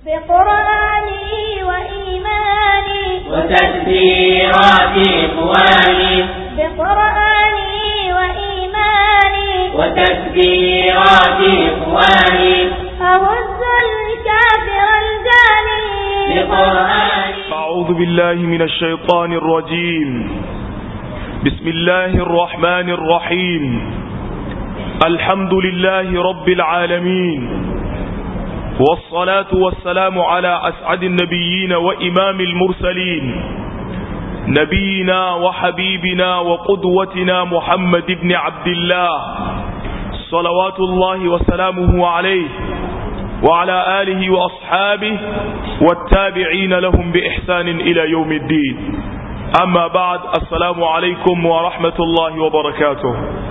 بقرآني وإيماني وتدبيرات إخواني بقرآني وإيماني وتدبيرات إخواني أهز الكافر الجاني بقرآني أعوذ بالله من الشيطان الرجيم بسم الله الرحمن الرحيم الحمد لله رب العالمين والصلاة والسلام على أسعد النبيين وإمام المرسلين نبينا وحبيبنا وقدوتنا محمد بن عبد الله صلوات الله وسلامه عليه وعلى آله وأصحابه والتابعين لهم بإحسان إلى يوم الدين أما بعد السلام عليكم ورحمة الله وبركاته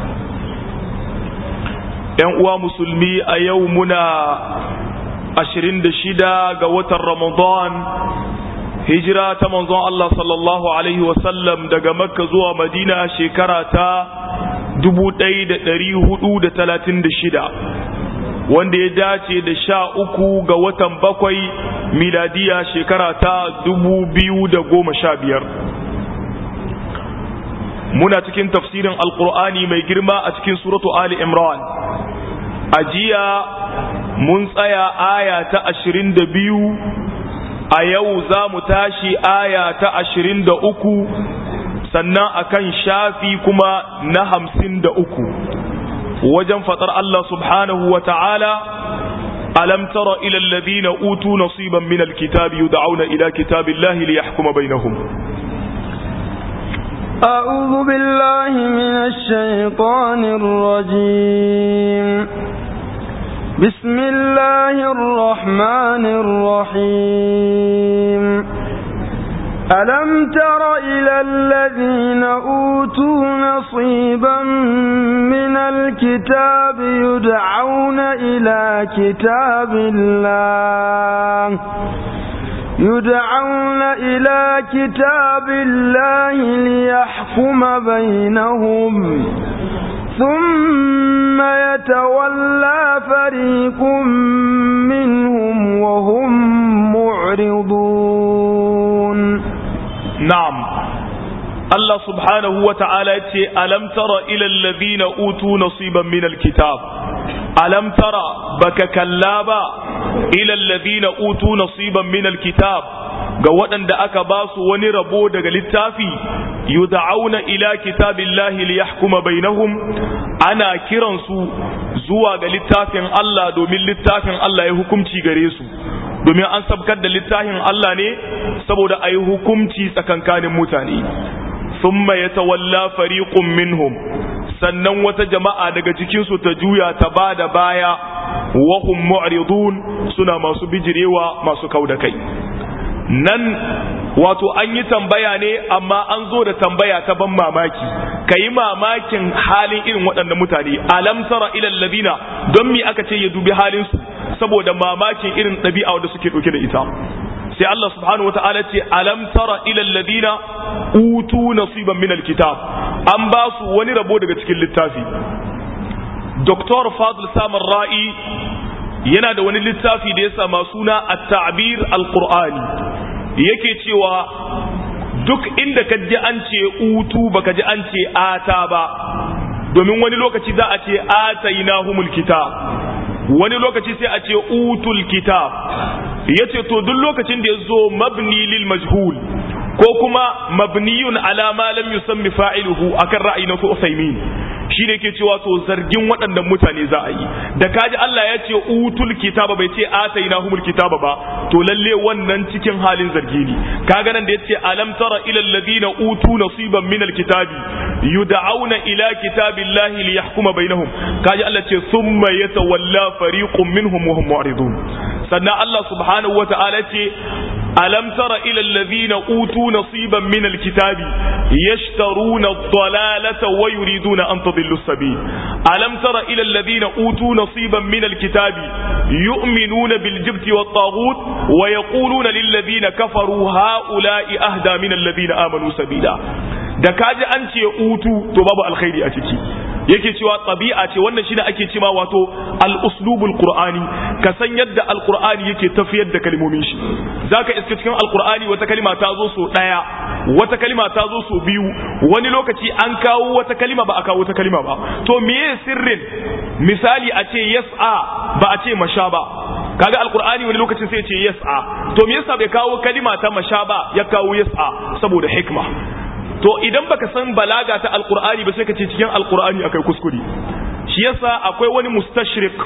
‘yan musulmi a yau muna ashirin da shida ga watan Ramadan hijira ta manzon Allah sallallahu Alaihi wasallam daga makka zuwa madina shekara ta dubu ɗaya da ɗari hudu da talatin da shida wanda ya dace da sha uku ga watan bakwai miladiya shekara ta dubu biyu da goma sha biyar muna cikin tafsirin alkur'ani mai girma a cikin suratu ali imran a jiya mun tsaya aya ta ashirin da biyu a yau za mu tashi aya ta ashirin da uku sannan akan shafi kuma na hamsin da uku wajen faɗar Allah subhanahu wa ta'ala alam tara ila alladhina utu nasiban min alkitabi yud'auna ila kitabillahi liyahkuma bainahum أعوذ بالله من الشيطان الرجيم بسم الله الرحمن الرحيم ألم تر إلى الذين أوتوا نصيبا من الكتاب يدعون إلى كتاب الله يدعون إلى كتاب الله ليحكم بينهم ثم يتولى فريق منهم وهم معرضون نعم الله سبحانه وتعالى ألم تر إلى الذين أوتوا نصيبا من الكتاب ألم ترى بك كلابا إلى الذين أوتوا نصيبا من الكتاب ga waɗanda aka ba su wani rabo daga littafi yud'auna ila kitabillahi liyahkuma bainahum ana kiransu zuwa ga littafin Allah domin littafin Allah ya hukunci gare su domin an sabkar da littafin Allah ne saboda a yi hukunci tsakankanin mutane thumma yatawalla fariqun minhum sannan wata jama'a daga cikinsu ta juya ta ba da baya wahum mu'ridun suna masu bijirewa masu kau da kai nan wato an yi tambaya ne amma an zo da tambaya ta ban mamaki ka yi mamakin halin irin waɗannan mutane alam tara ilal ladina don mi aka ce ya dubi halinsu saboda mamakin irin ɗabi'a wanda suke ɗauke da ita sai Allah subhanahu wata'ala ce alam tara ilal ladina utu nasiban min alkitab an ba su wani rabo daga cikin littafi Dr. Fadl Samar Ra'i yana da wani littafi da ya sama suna at-ta'bir al-Qur'ani yake cewa duk inda ka ji an ce utu baka ji an ce ata ba domin wani lokaci za a ce atainahumul kitab wani lokaci sai a ce utul kitab yace to duk lokacin da ya zo mabni lil majhul ko kuma mabniyun ala ma lam yusammi fa'iluhu akan ra'ayi na su Usaimin shi ne ke cewa to zargin waɗannan mutane za a yi da kaji Allah ya ce utul kitaba bai ce ataina humul kitaba ba to lalle wannan cikin halin zargi ne kaga nan da yace alam tara ila alladhina utu nasiban min alkitabi yud'auna ila kitabillahi liyahkuma bainahum kaji Allah ce thumma yatawalla fariqun minhum wa hum mu'ridun sannan Allah subhanahu wata'ala ce alam tara ila alladhina utu nasiban min alkitabi yashtaruna ad-dalalata wa yuriduna an tadillu as-sabil alam tara ila alladhina utu nasiban min alkitabi yu'minuna bil jibti wat taghut wa yaquluna lil ladina kafaru haula'i ahda min alladhina amanu sabila da kaji an ce utu to babu alkhairi a ciki yake cewa tabi'a ce wannan shine ake cewa wato al-uslubul qur'ani ka san yadda al-qur'ani yake tafiyar da kalmomin shi zaka iska cikin al-qur'ani wata kalima ta zo so daya wata kalima ta zo so biyu wani lokaci an kawo wata kalima ba a kawo wata kalima ba to meye sirrin misali a ce yas'a ba a ce masha ba kaga alqur'ani wani lokacin sai ya ce yas'a to me yasa bai kawo kalima ta masha ba ya kawo yas'a saboda hikma to idan baka san balaga ta alqur'ani ba sai ka ce cikin alqur'ani akai kuskure shi yasa akwai wani mustashrik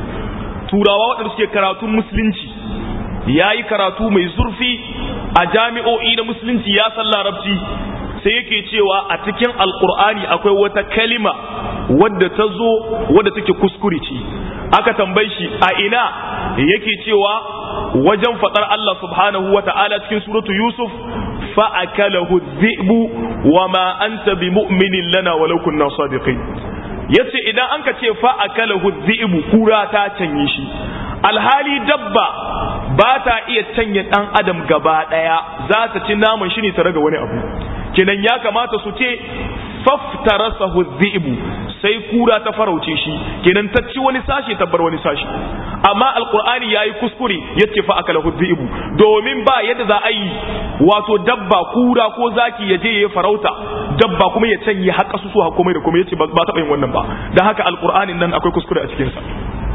turawa waɗanda suke karatun musulunci yayi karatu mai zurfi a jami'o'i na musulunci ya san larabci sai yake cewa a cikin alqur'ani akwai wata kalima wadda ta zo wadda take kuskure ce aka tambaye shi a ina yake cewa wajen fadar Allah subhanahu wa ta'ala cikin suratu Yusuf fa'akalahu dhi'bu wa ma anta bimu'minin lana walau kunna sadiqin yace idan an ka ce fa'akalahu dhi'bu kura ta canye shi alhali dabba ba ta iya canye dan adam gaba daya za ta ci naman shi ne ta raga wani abu kenan ya kamata su ce faftarasahu dhi'bu sai kura ta farauce shi kenan ta ci wani sashi ta bar wani sashi amma alqur'ani yayi kuskure yace fa akalahu dhi'bu domin ba yadda za a yi wato dabba kura ko zaki ya je ya farauta dabba kuma ya canye har kasu su har komai da komai yace ba ta yin wannan ba dan haka alqur'anin nan akwai kuskure a cikin sa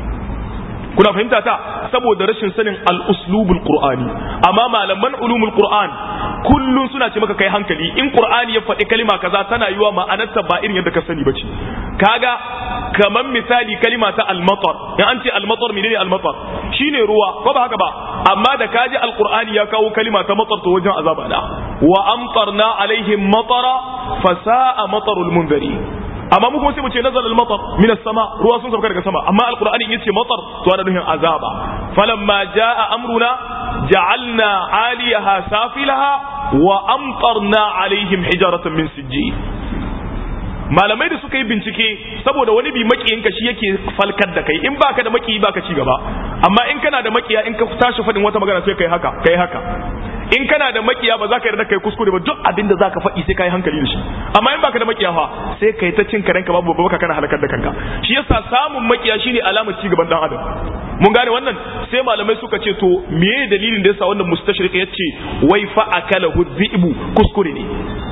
kuna fahimta ta saboda rashin sanin al-uslubul qur'ani amma malaman ulumul qur'an kullun suna ce maka kai hankali in qur'ani ya faɗi kalima kaza tana yiwa ma'anarta ba irin yadda ka sani bace kaga kaman misali kalima ta al-matar in an ce al-matar menene al-matar shine ruwa ko ba haka ba amma da kaji al-qur'ani ya kawo kalima ta matar to wajen azaba da wa amtarna alaihim matara fasa'a matarul munzari amma mu kuma sai mu ce nazar al-matar min as-sama ruwa sun sauka daga sama amma al-qur'ani in yace matar to ana nufin azaba falamma jaa amruna ja'alna 'aliyaha safilaha wa amtarna 'alaihim hijaratan min sijjil malamai da suka yi bincike saboda wani bi makiyinka shi yake falkar da kai in baka da makiyi baka ci gaba amma in kana da makiya in ka tashi fadin wata magana sai kai haka kai haka in kana da makiya ba za ka yarda kai kuskure ba duk abin da za ka faɗi sai ka yi hankali da shi amma in baka da makiya fa sai kai ta cin karenka babu baka kana halakar da kanka shi yasa samun makiya shine alamar ci gaban dan adam mun gane wannan sai malamai suka ce to meye dalilin da yasa wannan mustashriq yace wai fa akala hudhibu kuskure ne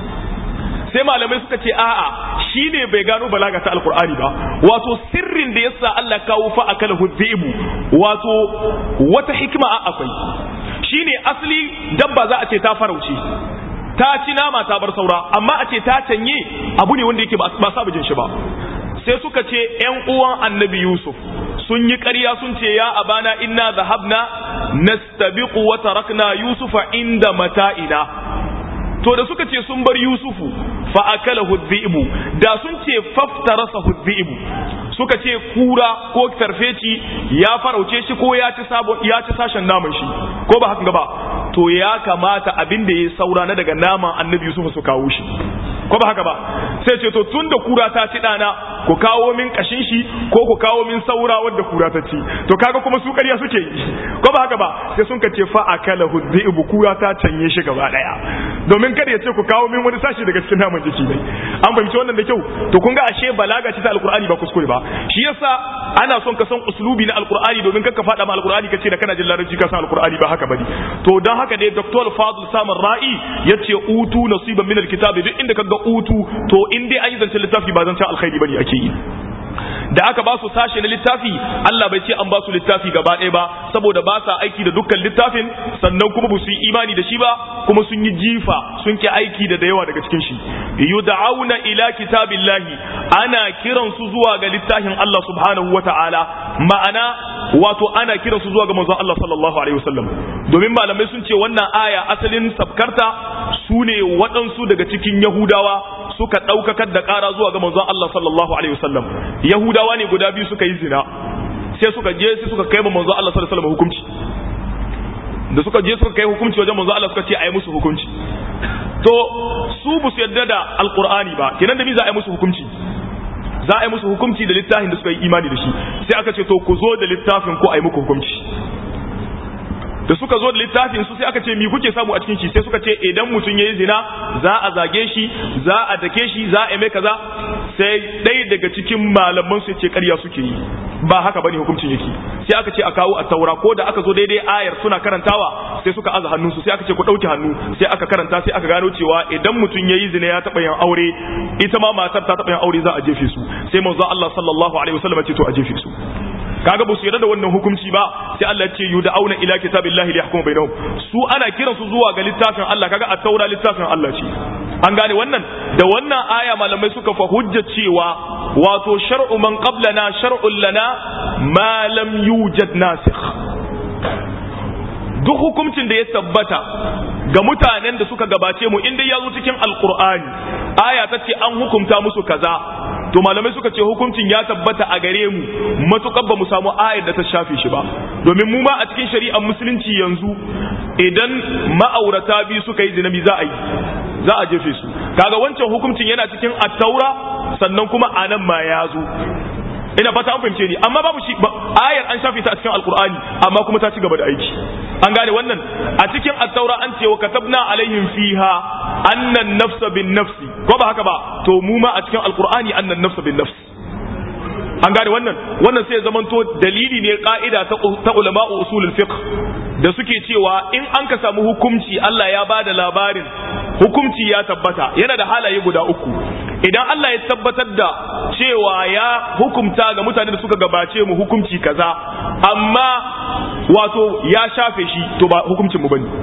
sai malamai suka ce a'a shine bai gano balaga ta alqur'ani ba wato sirrin da yasa Allah kawo fa akala hudhibu wato wata hikima a akwai shine asali dabba za a ce ta farauce ta ci nama ta bar saura amma a ce ta canye abu ne wanda yake ba sa bijin shi ba sai suka ce ‘yan uwan annabi Yusuf sun yi ƙarya sun ce ya abana inna zahabna nastabiqu wa tarakna Yusufa inda mata'ina to da suka ce sun bar Yusufu fa akalahu dhi'bu da sun ce faftarasa dhi'bu suka ce kura ko tarfeci ya farauce shi ko ya ci sabo ya ci sashen naman shi ko ba haka ba to ya kamata abin da ya saura na daga naman annabi Yusuf su kawo shi ko ba haka ba sai ce to tun da kura ta ci dana ku kawo min kashin shi ko ku kawo min saura wadda kura ta ci to kaga kuma su ƙarya suke yi ko ba haka ba sai sun ka ce fa akala hudhi'bu kura ta canye shi gaba daya domin kada ya ce ku kawo min wani sashi daga cikin naman jiki ne an fahimci wannan da kyau to kun ga ashe balaga ce ta alqur'ani ba kuskure ba shi yasa ana son ka san uslubi na alqur'ani domin kanka fada ma alqur'ani kace da kana jin larabci ka san alqur'ani ba haka bane to dan haka dai dr fadl samar ra'i yace utu nasiban min alkitabi duk inda kaga utu to in dai an yi zancen littafi ba zancen alkhairi bane ake yi da aka ba su sashe na littafi Allah bai ce an ba su littafi gaba ɗaya ba saboda ba sa aiki da dukkan littafin sannan kuma ba su yi imani da shi ba kuma sun yi jifa sun ki aiki da da yawa daga cikin shi yud'auna ila kitabillahi ana kiran su zuwa ga littafin Allah subhanahu wata'ala ma'ana wato ana kiran su zuwa ga manzon Allah sallallahu alaihi wasallam domin malamai sun ce wannan aya asalin sabkarta su ne waɗansu daga cikin Yahudawa suka ɗaukakar da ƙara zuwa ga manzon Allah sallallahu alaihi wasallam Yahudawa ne guda biyu suka yi zina sai suka je sai suka kai ma manzon Allah sallallahu alaihi wasallam hukunci da suka je suka kai hukunci wajen manzon Allah suka ce a yi musu hukunci to su bu su yarda da alqur'ani ba kenan da mi za a yi musu hukunci za a yi musu hukunci da littafin da suka yi imani da shi sai aka ce to ku zo da littafin ku a yi muku hukunci da suka zo da littafin su sai aka ce mi kuke samu a cikin shi sai suka ce idan mutum yayi zina za a zage shi za a dake shi za a mai kaza sai ɗaya daga cikin malaman su ce ƙarya suke yi ba haka bane hukuncin yake sai aka ce a kawo a taura ko da aka zo daidai ayar suna karantawa sai suka aza hannunsu sai aka ce ku ɗauki hannu sai aka karanta sai aka gano cewa idan mutum yayi zina ya taɓa yin aure ita ma matar ta taɓa yin aure za a jefe su sai manzo Allah sallallahu alaihi wasallam ya ce to a jefe su kaga ba su yarda da wannan hukunci ba sai Allah ce yud'auna ila kitabillahi liyahkuma bainahum su ana kiran su zuwa ga littafin Allah kaga at-taura littafin Allah ce an gane wannan da wannan aya malamai suka fa hujja cewa wato shar'u man qablana shar'un lana ma lam yujad nasikh duk hukuncin da ya tabbata ga mutanen da suka gabace mu inda ya zo cikin alkur'ani aya ta ce an hukunta musu kaza to malamai suka ce hukuncin ya tabbata a gare mu matukar ba mu samu ayar da ta shafe shi ba domin mu ma a cikin shari'ar musulunci yanzu idan ma'aurata biyu suka yi zinabi za a yi za a jefe su kaga wancan hukuncin yana cikin attaura sannan kuma anan ma ya zo ina fata an fahimce ni amma babu shi ayar an shafe ta a cikin alkur'ani amma kuma ta ci gaba da aiki an gane wannan a cikin attaura an ce wa katabna alaihim fiha annan nafsa bin nafsi ko ba haka ba to mu ma a cikin alkur'ani annan nafsa bin nafsi an gane wannan wannan sai zamanto dalili ne ka'ida ta ulama'u usulul fiqh da suke cewa in an ka samu hukunci Allah ya bada labarin hukunci ya tabbata yana da halaye guda uku idan Allah ya tabbatar da cewa ya hukumta ga mutane da suka gabace mu hukunci kaza amma wato ya shafe shi to ba hukuncin mu bane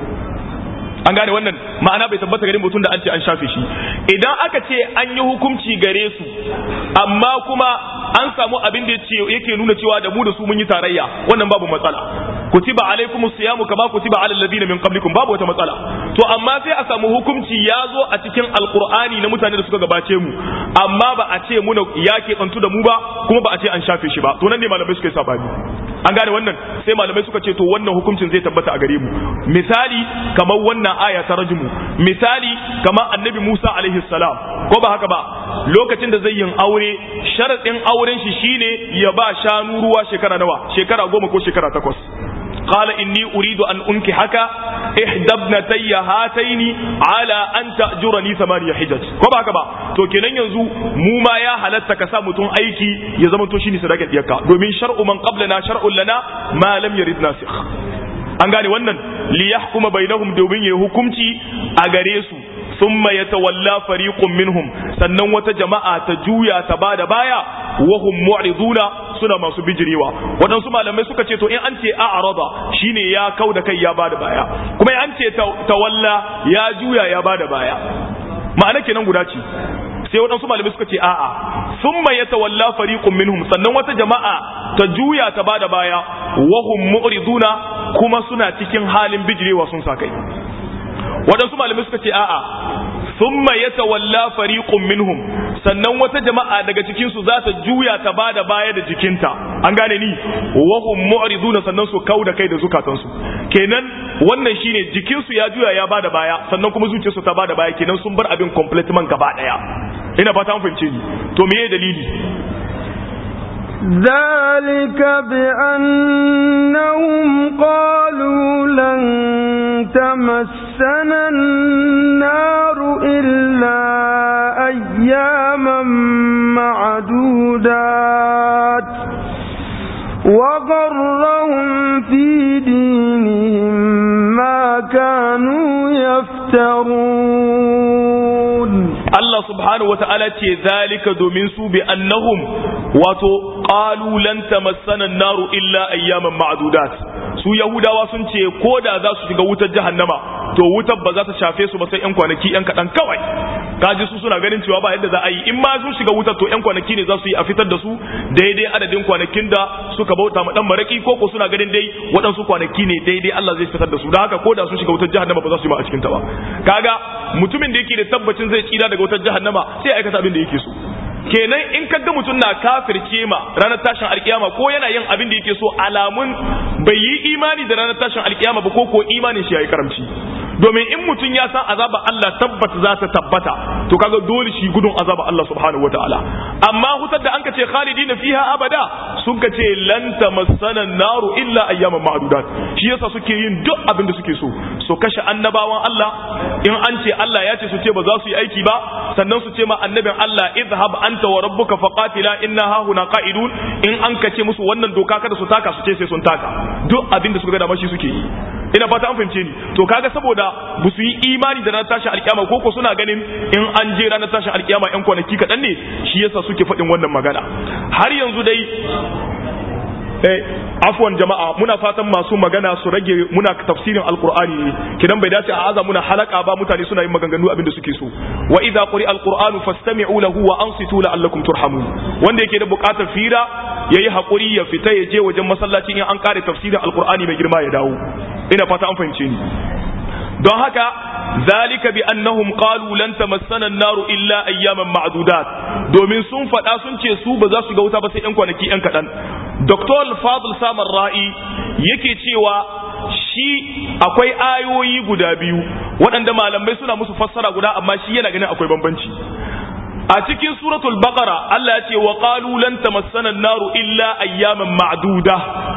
an gane wannan ma'ana bai tabbata gare mutum da an ce an shafe shi idan aka ce an yi hukunci gare su amma kuma an samu abin da yake nuna cewa da mu da su mun yi tarayya wannan babu matsala kutiba alaikum siyamu kama kutiba alal ladina min qablikum babu wata matsala to amma sai a samu hukunci ya zo a cikin alqur'ani na mutane da suka gabace mu amma ba a ce muna ya ke tsantu da mu ba kuma ba a ce an shafe shi ba to nan ne malamai suka yi sabani an gane wannan sai malamai suka ce to wannan hukuncin zai tabbata a gare mu misali kamar wannan aya ta rajmu misali kamar annabi Musa alaihi salam ko ba haka ba lokacin da zai yin aure sharadin auren shi shine ya ba shanu ruwa shekara nawa shekara goma ko shekara takwas قال إني أريد أن أنكحك إحدى ابنتي هاتين على أن تأجرني ثمانية حجج كما كما to kenan yanzu mu ma ya halatta ka sa mutum aiki ya zama to shine sadaka diyarka domin shar'u man qablana shar'un lana ma lam yarid nasikh an gane wannan li yahkuma bainahum domin ya hukunci a gare su thumma yatawalla fariqun minhum sannan wata jama'a ta juya ta bada baya wa hum mu'riduna suna masu bijirewa waɗansu malamai suka ce to in an ce a'rada shine ya kau da kai ya bada baya kuma in an ce tawalla ya juya ya bada baya ma'ana kenan guda ce sai waɗansu malamai suka ce a'a thumma yatawalla fariqun minhum sannan wata jama'a ta juya ta bada baya wa hum mu'riduna kuma suna cikin halin bijirewa sun sa kai waɗansu malamai suka ce a'a thumma yatawalla fariqun minhum sannan wata jama'a daga cikin su za ta juya ta bada baya da jikinta an gane ni wa hum mu'riduna sannan su kauda kai da zukatansu kenan wannan shine jikin su ya juya ya bada baya sannan kuma zuciyarsu ta bada baya kenan sun bar abin completely gaba daya ina fata an fahimce ni to meye dalili ذلك بأنهم قالوا لن تمسنا النار إلا أياما معدودات وغرهم في دينهم ما كانوا يفترون Allah subhanahu wa ta'ala ce zalika domin su bi annahum wato qalu lan tamassana naru illa ayyaman ma'dudat su yahudawa sun ce ko da za su shiga wutar jahannama to wutar ba za ta shafe su ba sai yan kwanaki yan kadan kawai kaji su suna ganin cewa ba yadda za a yi in ma sun shiga wutar to yan kwanaki ne za su yi a fitar da su daidai adadin kwanakin da suka bauta ma dan maraki ko ko suna ganin dai waɗansu kwanaki ne daidai Allah zai fitar da su da haka ko da sun shiga wutar jahannama ba za su yi ma a cikin ta ba kaga mutumin da yake da tabbacin zai tsira daga wutar jahannama sai aikata abin da yake so kenan in kaga mutum na kafirce ma ranar tashin alkiyama ko yana yin abin da yake so alamun bai yi imani da ranar tashin alkiyama ba ko ko imanin shi yayi karamci domin in mutum ya san azaba Allah tabbata za ta tabbata to kaga dole shi gudun azaba Allah subhanahu wataala amma hutar da an ka ce khalidina fiha abada sun ka ce lan tamassana naru illa ayyaman ma'dudat shi yasa suke yin duk abin da suke so so kashe annabawan Allah in an ce Allah ya ce su ce ba za su yi aiki ba sannan su ce ma annabin Allah idhhab anta wa rabbuka faqatila inna hahuna qa'idun in an kace musu wannan doka kada su taka su ce sai sun taka duk abin da suka ga dama shi suke yi ina fata an fahimce ni to kaga saboda ba su yi imani da ranar tashin alkiyama ko ko suna ganin in an je ranar tashin alkiyama yan kwanaki kaɗan ne shi yasa suke faɗin wannan magana har yanzu dai eh afwan jama'a muna fatan masu magana su rage muna tafsirin alqur'ani ne kidan bai dace a aza muna halaka ba mutane suna yin maganganu abin da suke so wa idza quri alqur'anu fastami'u lahu wa ansitu la'allakum turhamun wanda yake da bukatar fira yayi hakuri ya fita ya je wajen masallaci in an kare tafsirin alqur'ani mai girma ya dawo ina fata an fahimce ni don haka zalika bi annahum qalu lan tamassana an-naru illa ayyaman ma'dudat domin sun faɗa sun ce su ba za su ga wuta ba sai yan kwanaki yan kaɗan Dr. Fadl Samar Ra'i yake cewa shi akwai ayoyi guda biyu waɗanda malamai suna musu fassara guda amma shi yana ganin akwai bambanci a cikin suratul baqara Allah ya ce wa qalu lan tamassana an-naru illa ayyaman ma'duda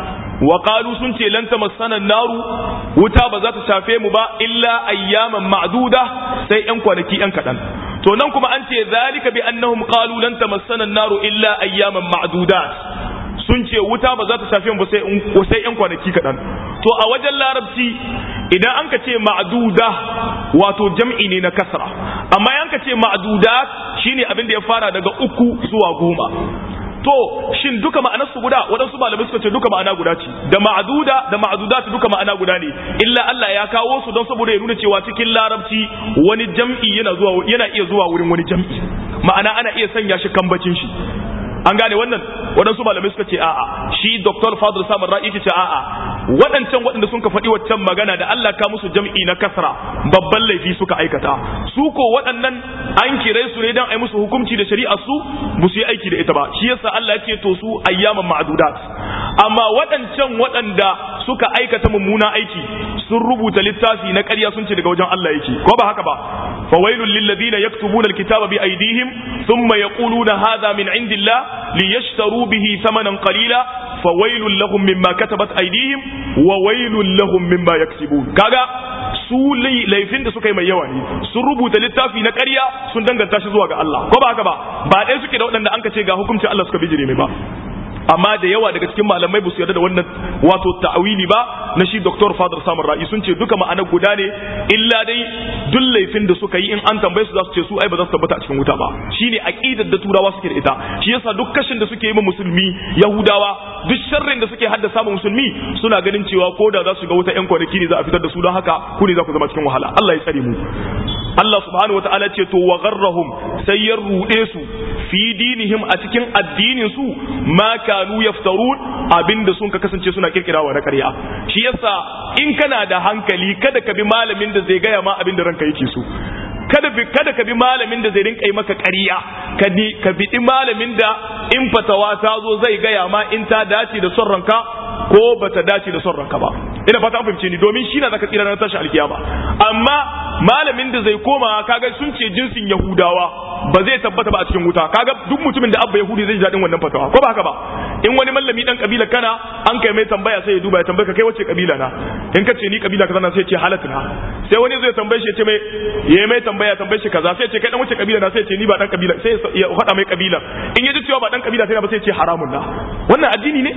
wa qalu sun ce lan tamassana an-naru wuta ba za ta shafe mu ba illa ayyaman ma'duda sai yan kwanaki yan kadan to nan kuma an ce zalika bi annahum qalu lan tamassana an-naru illa ayyaman ma'dudat sun ce wuta ba za ta shafe mu ba sai yan kwanaki kadan to a wajen larabci idan an ka ce ma'duda wato jam'i ne na kasra amma yan ka ce ma'dudat shine abin da ya fara daga uku zuwa goma to shin duka ma'anar su guda waɗansu malamai suka ce duka ma'ana guda ce da ma'aduda da ma'adudat duka ma'ana guda ne illa Allah ya kawo su don saboda ya nuna cewa cikin larabci wani jam'i yana zuwa yana iya zuwa wurin wani jam'i ma'ana ana iya sanya shi kambacin shi an gane wannan waɗansu malamai suka ce a'a shi Dr. Fadl Samar Ra'i ce a'a waɗancan waɗanda sun ka faɗi waccan magana da Allah ka musu jam'i na kasra babban laifi suka aikata su ko waɗannan an kire su ne dan ai musu hukunci da shari'a su ba su yi aiki da ita ba shi yasa Allah ya ce to su ayyaman ma'dudat amma waɗancan waɗanda suka aikata mummuna aiki sun rubuta littafi na ƙarya sun ce daga wajen Allah yake ko ba haka ba fawailul lil ladina yaktubuna alkitaba bi aydihim thumma yaquluna hadha min indillah liyashtaru bihi thamanan qalila fawailul lahum mimma katabat aydihim wa wailul lahum mimma yaksibun kaga su laifin da suka yi mai yawa ne sun rubuta littafi na ƙarya sun danganta shi zuwa ga Allah ko ba haka ba ba ɗaya suke da waɗanda an ka ce ga hukuncin Allah suka bijire mai ba amma da yawa daga cikin malamai ba su yarda da wannan wato ta'awili ba na shi Dr. Fadar Samar Ra'i sun ce duka ma'anar guda ne illa dai duk laifin da suka yi in an tambaye su za su ce su ai ba za su tabbata a cikin wuta ba shine aqidar da turawa suke da ita shi yasa duk kashin da suke yi ma musulmi yahudawa duk sharrin da suke haddasa ma musulmi suna ganin cewa ko da za su ga wuta yan kwanaki ne za a fitar da su don haka ku ne za ku zama cikin wahala Allah ya tsare mu Allah subhanahu wataala ce to wa gharrahum sai ya rude su fi dinihim a cikin addinin su ma kanu yaftarun abinda sun ka kasance suna kirkirawa na ƙarya shi yasa in kana da hankali kada ka bi malamin da zai gaya ma abinda ranka yake so kada bi kada ka bi malamin da zai rinka yi maka ƙarya ka ni ka bi malamin da in fatawa ta zo zai gaya ma in ta dace da son ranka ko bata dace da son ranka ba ina fata an fahimce ni domin shi na zaka tsira na tashi alkiyama amma malamin da zai koma kaga sun ce jinsin yahudawa ba zai tabbata ba a cikin wuta kaga duk mutumin da abba yahudi zai ji daɗin wannan fatawa ko ba haka ba in wani mallami dan kabila kana an kai mai tambaya sai ya duba ya tambaye ka kai wacce kabila na in ka ce ni kabila kaza na sai ya ce halatta na sai wani zai tambaye shi ya ce mai ya mai tambaya tambaye shi kaza sai ya ce kai dan wacce kabila na sai ya ce ni ba dan kabila sai ya faɗa mai kabila in ya ji cewa ba dan kabila sai ba sai ya ce haramun na wannan addini ne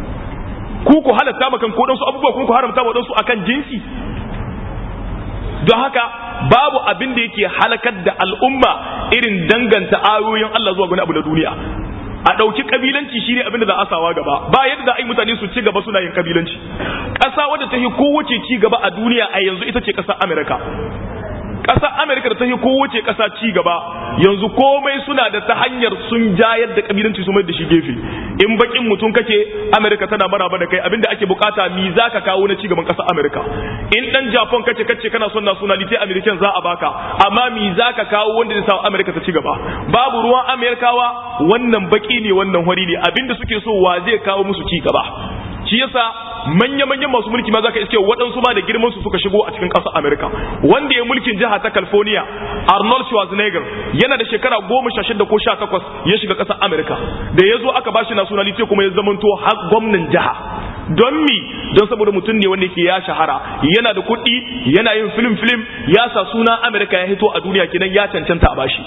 ku ku halatta makan ko su abubuwa kun ku haramta wa su akan jinsi don haka babu abin da yake halakar da al'umma irin danganta ayoyin Allah zuwa wani abu na duniya a ɗauki kabilanci shine abin da za a sawa gaba ba yadda za a yi mutane su ci gaba suna yin kabilanci ƙasa wadda ta yi kowace ci gaba a duniya a yanzu ita ce ƙasar Amerika ƙasar Amerika da ta yi kowace ƙasa ci gaba yanzu komai suna da ta hanyar sun jayar da kabilanci su mai da shi gefe in bakin mutum kake Amerika tana maraba da kai abinda ake bukata mi za ka kawo na ci gaban ƙasar Amerika in dan Japan kace kace kana son nationality American za a baka amma mi za ka kawo wanda zai sa Amerika ta ci gaba babu ruwan Amerikawa wannan baki ne wannan hori ne abinda suke so wa zai kawo musu ci gaba shi yasa manya-manyan masu mulki ma zaka iske waɗansu ma da girman su suka shigo a cikin ƙasar America wanda ya mulkin jiha ta California Arnold Schwarzenegger yana da shekara goma sha shida ko sha takwas ya shiga ƙasar America da ya zo aka bashi nationality kuma ya zamanto har gwamnan jiha don mi don saboda mutum ne wanda yake ya shahara yana da kuɗi yana yin film film ya sa suna America ya hito a duniya kenan ya cancanta a bashi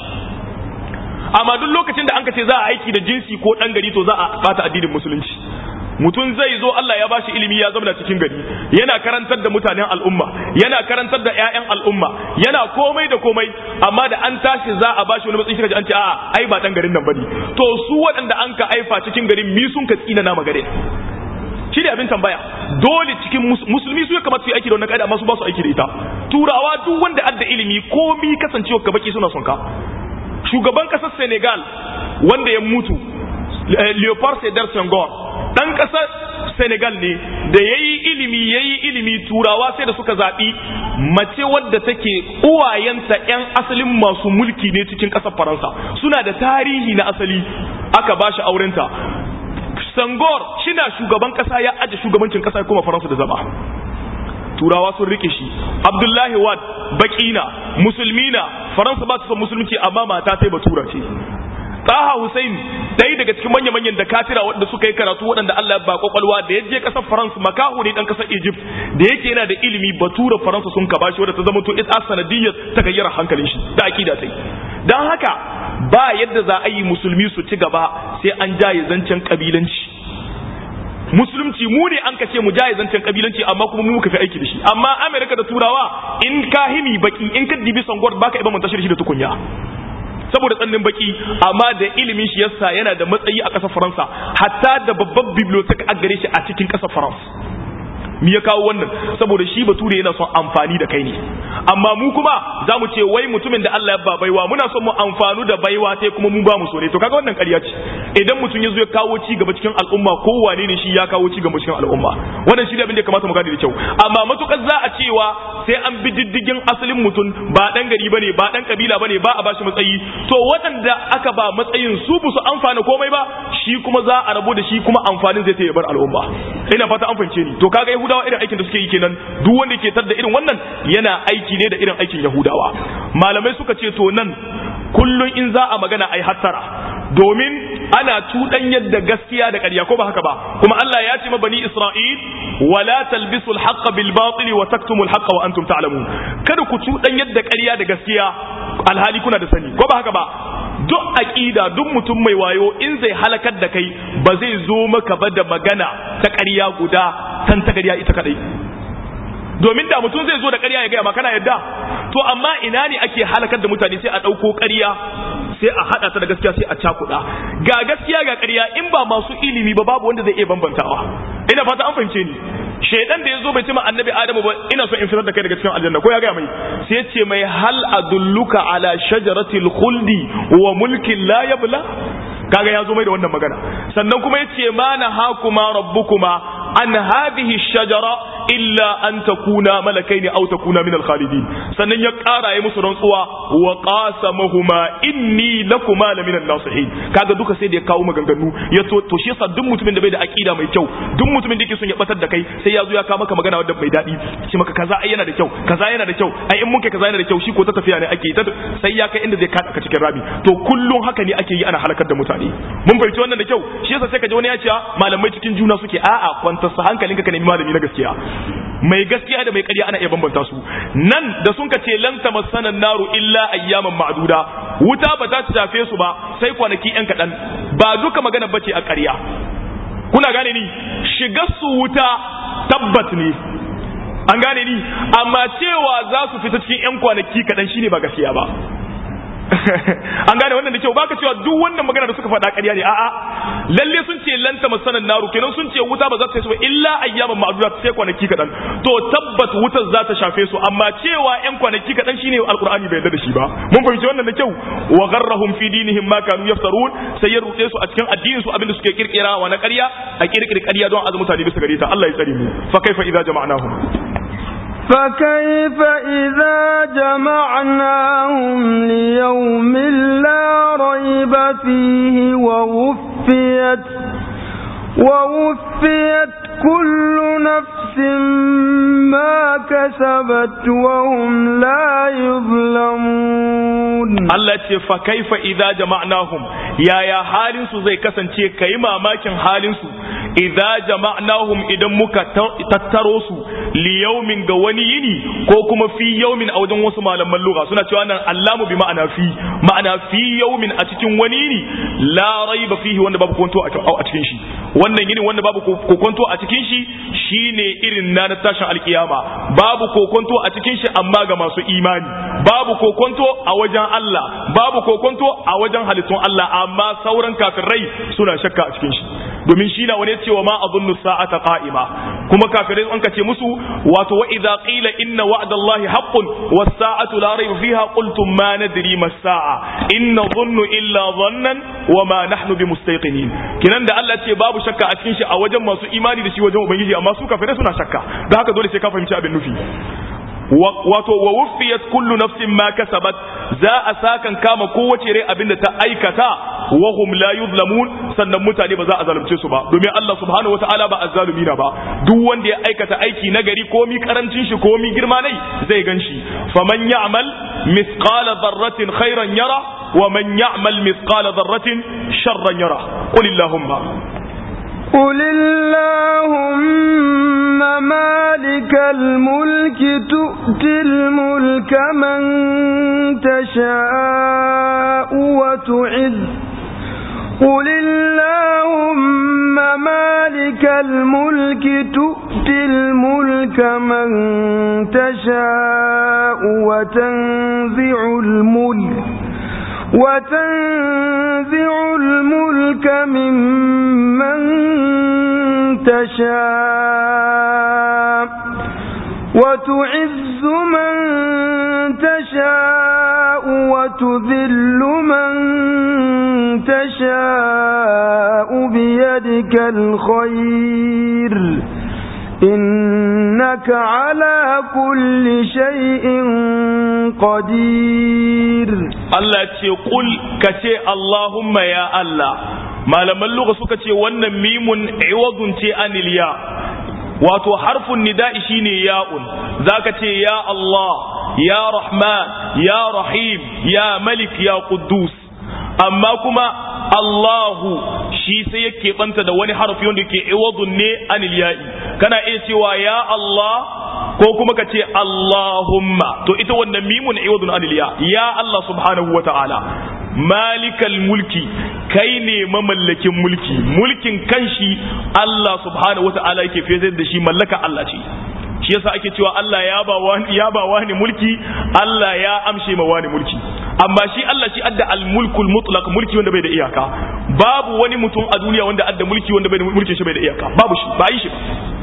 amma duk lokacin da an ka ce za a aiki da jinsi ko ɗan gari to za a bata addinin musulunci mutum zai zo Allah ya bashi ilimi ya zama cikin gari yana karantar da mutanen al'umma yana karantar da ƴaƴan al'umma yana komai da komai amma da an tashi za a bashi wani matsayi kaji an ce a'a ai ba dan garin nan bane to su waɗanda an ka aifa cikin garin mi sun ka tsina na magare shi ne abin tambaya dole cikin musulmi su ya kamata su yi aiki da wannan kaida amma su ba su aiki da ita turawa duk wanda adda ilimi komi kasancewa ka baki suna son ka shugaban kasar Senegal wanda ya mutu Leopold Sedar Senghor dan kasar Senegal ne da yayi ilimi yayi ilimi turawa sai da suka zaɓi mace wadda take uwayenta 'yan asalin masu mulki ne cikin ƙasar Faransa suna da tarihi na asali aka ba shi aurenta Sangor shina shugaban ƙasa ya aje shugabancin ƙasa kuma Faransa da zama turawa sun rike shi Abdullahi Wad bakina musulmina Faransa ba ta son musulunci amma mata sai batura ce Taha Hussein dai daga cikin manya-manyan da katira waɗanda suka yi karatu waɗanda Allah ya ba kwakwalwa da ya je ƙasar Faransa makahu ne dan ƙasar Egypt da yake yana da ilimi batura Faransa sun ka bashi wadda ta zama to ita sanadiyyar ta gayyara hankalin shi da akida ta yi dan haka ba yadda za a yi musulmi su ci gaba sai an jaye zancen kabilanci musulunci mu ne an kace mu jaye zancen kabilanci amma kuma mu muka fi aiki da shi amma Amerika da Turawa in ka himi baki in ka dibi sangwar baka iba mun tashir shi da tukunya saboda tsannin baki amma da ilimin shi yasa yana da matsayi a ƙasar Faransa hatta da babban bibliotheque a gare shi a cikin ƙasar Faransa me ya kawo wannan saboda shi bature yana son amfani da kai ne amma mu kuma za mu ce wai mutumin da Allah ya ba baiwa muna son mu amfanu da baiwa sai kuma mu ba mu so ne to kaga wannan ƙarya ce idan mutum ya zo ya kawo ci gaba cikin al'umma ko wane ne shi ya kawo ci gaba cikin al'umma wannan shi ne abin da ya kamata mu gane da kyau amma matukar za a cewa sai an bi diddigin asalin mutum ba dan gari bane ba dan kabila bane ba a bashi matsayi to waɗanda aka ba matsayin su bu su amfana komai ba shi kuma za a rabu da shi kuma amfanin zai ta bar al'umma ina fata an fahimce ni to kaga yahudawa irin aikin da suke yi kenan duk wanda ke tar da irin wannan yana aiki ne da irin aikin yahudawa malamai suka ce to nan kullun in za a magana ai hattara domin ana tudan yadda gaskiya da ƙarya ko ba haka ba kuma Allah ya ce ma bani Isra'il wala talbisul haqqa bil batil wa taktumul haqqa wa antum ta'lamun kada ku tudan yadda ƙarya da gaskiya alhali kuna da sani ko ba haka ba duk aqida duk mutum mai wayo in zai halakar da kai ba zai zo maka ba da magana ta ƙarya guda tan ta ƙarya ita kadai domin da mutum zai zo da ƙarya ya gaya ma kana yadda to amma ina ne ake halakar da mutane sai a ɗauko ƙarya sai a haɗa ta da gaskiya sai a cakuɗa ga gaskiya ga ƙarya in ba masu ilimi ba babu wanda zai iya bambantawa ina fata an fahimce ni shaidan da ya zo bai ce ma annabi adamu ba ina so in fitar da kai daga cikin aljanna ko ya gaya mai sai ya ce mai hal adulluka ala shajaratil khuldi wa mulkin la yabla kaga ya zo mai da wannan magana sannan kuma ya ce ma na hakuma rabbukuma an hadhihi shajara illa an takuna malakaini aw takuna min al-khalidin sannan ya ƙara ya musu rantsuwa wa qasamahuma inni lakuma la min an-nasihin kaga duka sai da ya kawo maganganu ya to to shi yasa duk mutumin da bai da aqida mai kyau duk mutumin da yake son ya batar da kai sai ya zo ya kawo maka magana wadda mai daɗi shi maka kaza ai yana da kyau kaza yana da kyau ai in mun kai kaza yana da kyau shi ko ta tafiya ne ake ta sai ya kai inda zai kada ka cikin rami to kullun haka ne ake yi ana halakar da mutane mun fahimci wannan da kyau shi yasa sai ka ji wani ya ce malamai cikin juna suke a'a kwanta sa hankalinka ka nemi malami na gaskiya mai gaskiya da mai ƙarya ana iya bambanta su nan da sun ka ce lan tamassana naru illa ayyaman ma'duda wuta ba za ta shafe su ba sai kwanaki yan kaɗan ba duka magana bace a ƙarya kuna gane ni shigar su wuta tabbat ne an gane ni amma cewa za su fita cikin yan kwanaki kaɗan shine ba gaskiya ba an gane wannan da kyau baka cewa duk wannan magana da suka faɗa ƙarya ne a'a lalle sun ce lanta masanan naru kenan sun ce wuta ba za ta yi su ba illa ayyaman ma'duda sai kwanaki kaɗan to tabbat wutar za ta shafe su amma cewa yan kwanaki kaɗan shine alqur'ani bai yarda da shi ba mun fahimci wannan da kyau wa gharrahum fi dinihim ma kanu yaftarun sai ya rute su a cikin addinin su abinda suke kirkira wa na ƙarya a kirkiri ƙarya don azu mutane bisa gare ta Allah ya tsare mu fa kaifa idza jama'nahum فكيف إذا جمعناهم ليوم لا ريب فيه ووفيت ووفيت كل نفس ما كسبت وهم لا يظلمون Allah ce fa kaifa idza jama'nahum yaya halin su zai kasance kai mamakin halin su idza jama'nahum idan muka tattaro su li yawmin ga wani yini ko kuma fi yawmin a wajen wasu malaman lugha suna cewa nan allamu bi ma'ana fi ma'ana fi yawmin a cikin wani yini la raiba fihi wanda babu kwanto a cikin shi wannan yini wanda babu kokonto a cikin shi shine irin na na tashin alkiyama babu kokonto a cikin shi amma ga masu imani babu kokonto a wajen Allah babu kokonto a wajen halittun Allah amma sauran kafirai suna shakka a cikin shi domin shi na wani cewa ma azunnu sa'ata qa'ima kuma kafirai an kace musu wato wa idza qila inna wa'dallahi haqqun was sa'atu la rayba fiha qultum ma nadri mas sa'a inna dhunnu illa dhannan wa ma nahnu bimustayqinin kinan da Allah ce babu shakka a cikin shi a wajen masu imani da shi wajen ubangiji amma su kafirai suna shakka don haka dole sai ka fahimci abin nufi wato wa wuffiyat kullu nafsin ma kasabat za a sakan kama kowace rai abinda ta aikata wa hum la yuzlamun sannan mutane ba za a zalunce su ba domin Allah subhanahu wataala ba azzalumi na ba duk wanda ya aikata aiki nagari ko mi karancin shi ko mi girma nai zai ganshi faman ya'mal mithqala dharratin khairan yara wa man ya'mal mithqala dharratin sharran yara qul illahumma قل اللهم مالك الملك تؤتي الملك من تشاء وتعز قل اللهم مالك الملك تؤتي الملك من تشاء وتنزع الملك وتنزع الملك ممن تشاء وتعز من تشاء وتذل من تشاء بيدك الخير إنك على كل شيء قدير Allah ce kul ka ce Allahumma ya Allah malaman lugha suka ce wannan mimun iwadun ce anil ya wato harfun nida'i shine ya'un zaka ce ya Allah ya Rahman ya Rahim ya Malik ya Quddus amma kuma Allahu shi sai yake banta da wani harfi wanda yake iwadun ne anil ya'i kana iya cewa ya Allah ko kuma ka ce Allahumma to ita wannan mimun iwadun anil ya ya Allah subhanahu wata'ala malikal mulki kai ne mamallakin mulki mulkin kanshi Allah subhanahu wata'ala yake fezar da shi mallaka Allah ce shi yasa ake cewa Allah ya ba wani ya ba wani mulki Allah ya amshe ma wani mulki amma shi Allah shi adda al-mulkul mutlaq mulki wanda bai da iyaka babu wani mutum a duniya wanda adda mulki wanda bai da mulkin shi bai da iyaka babu shi ba yi shi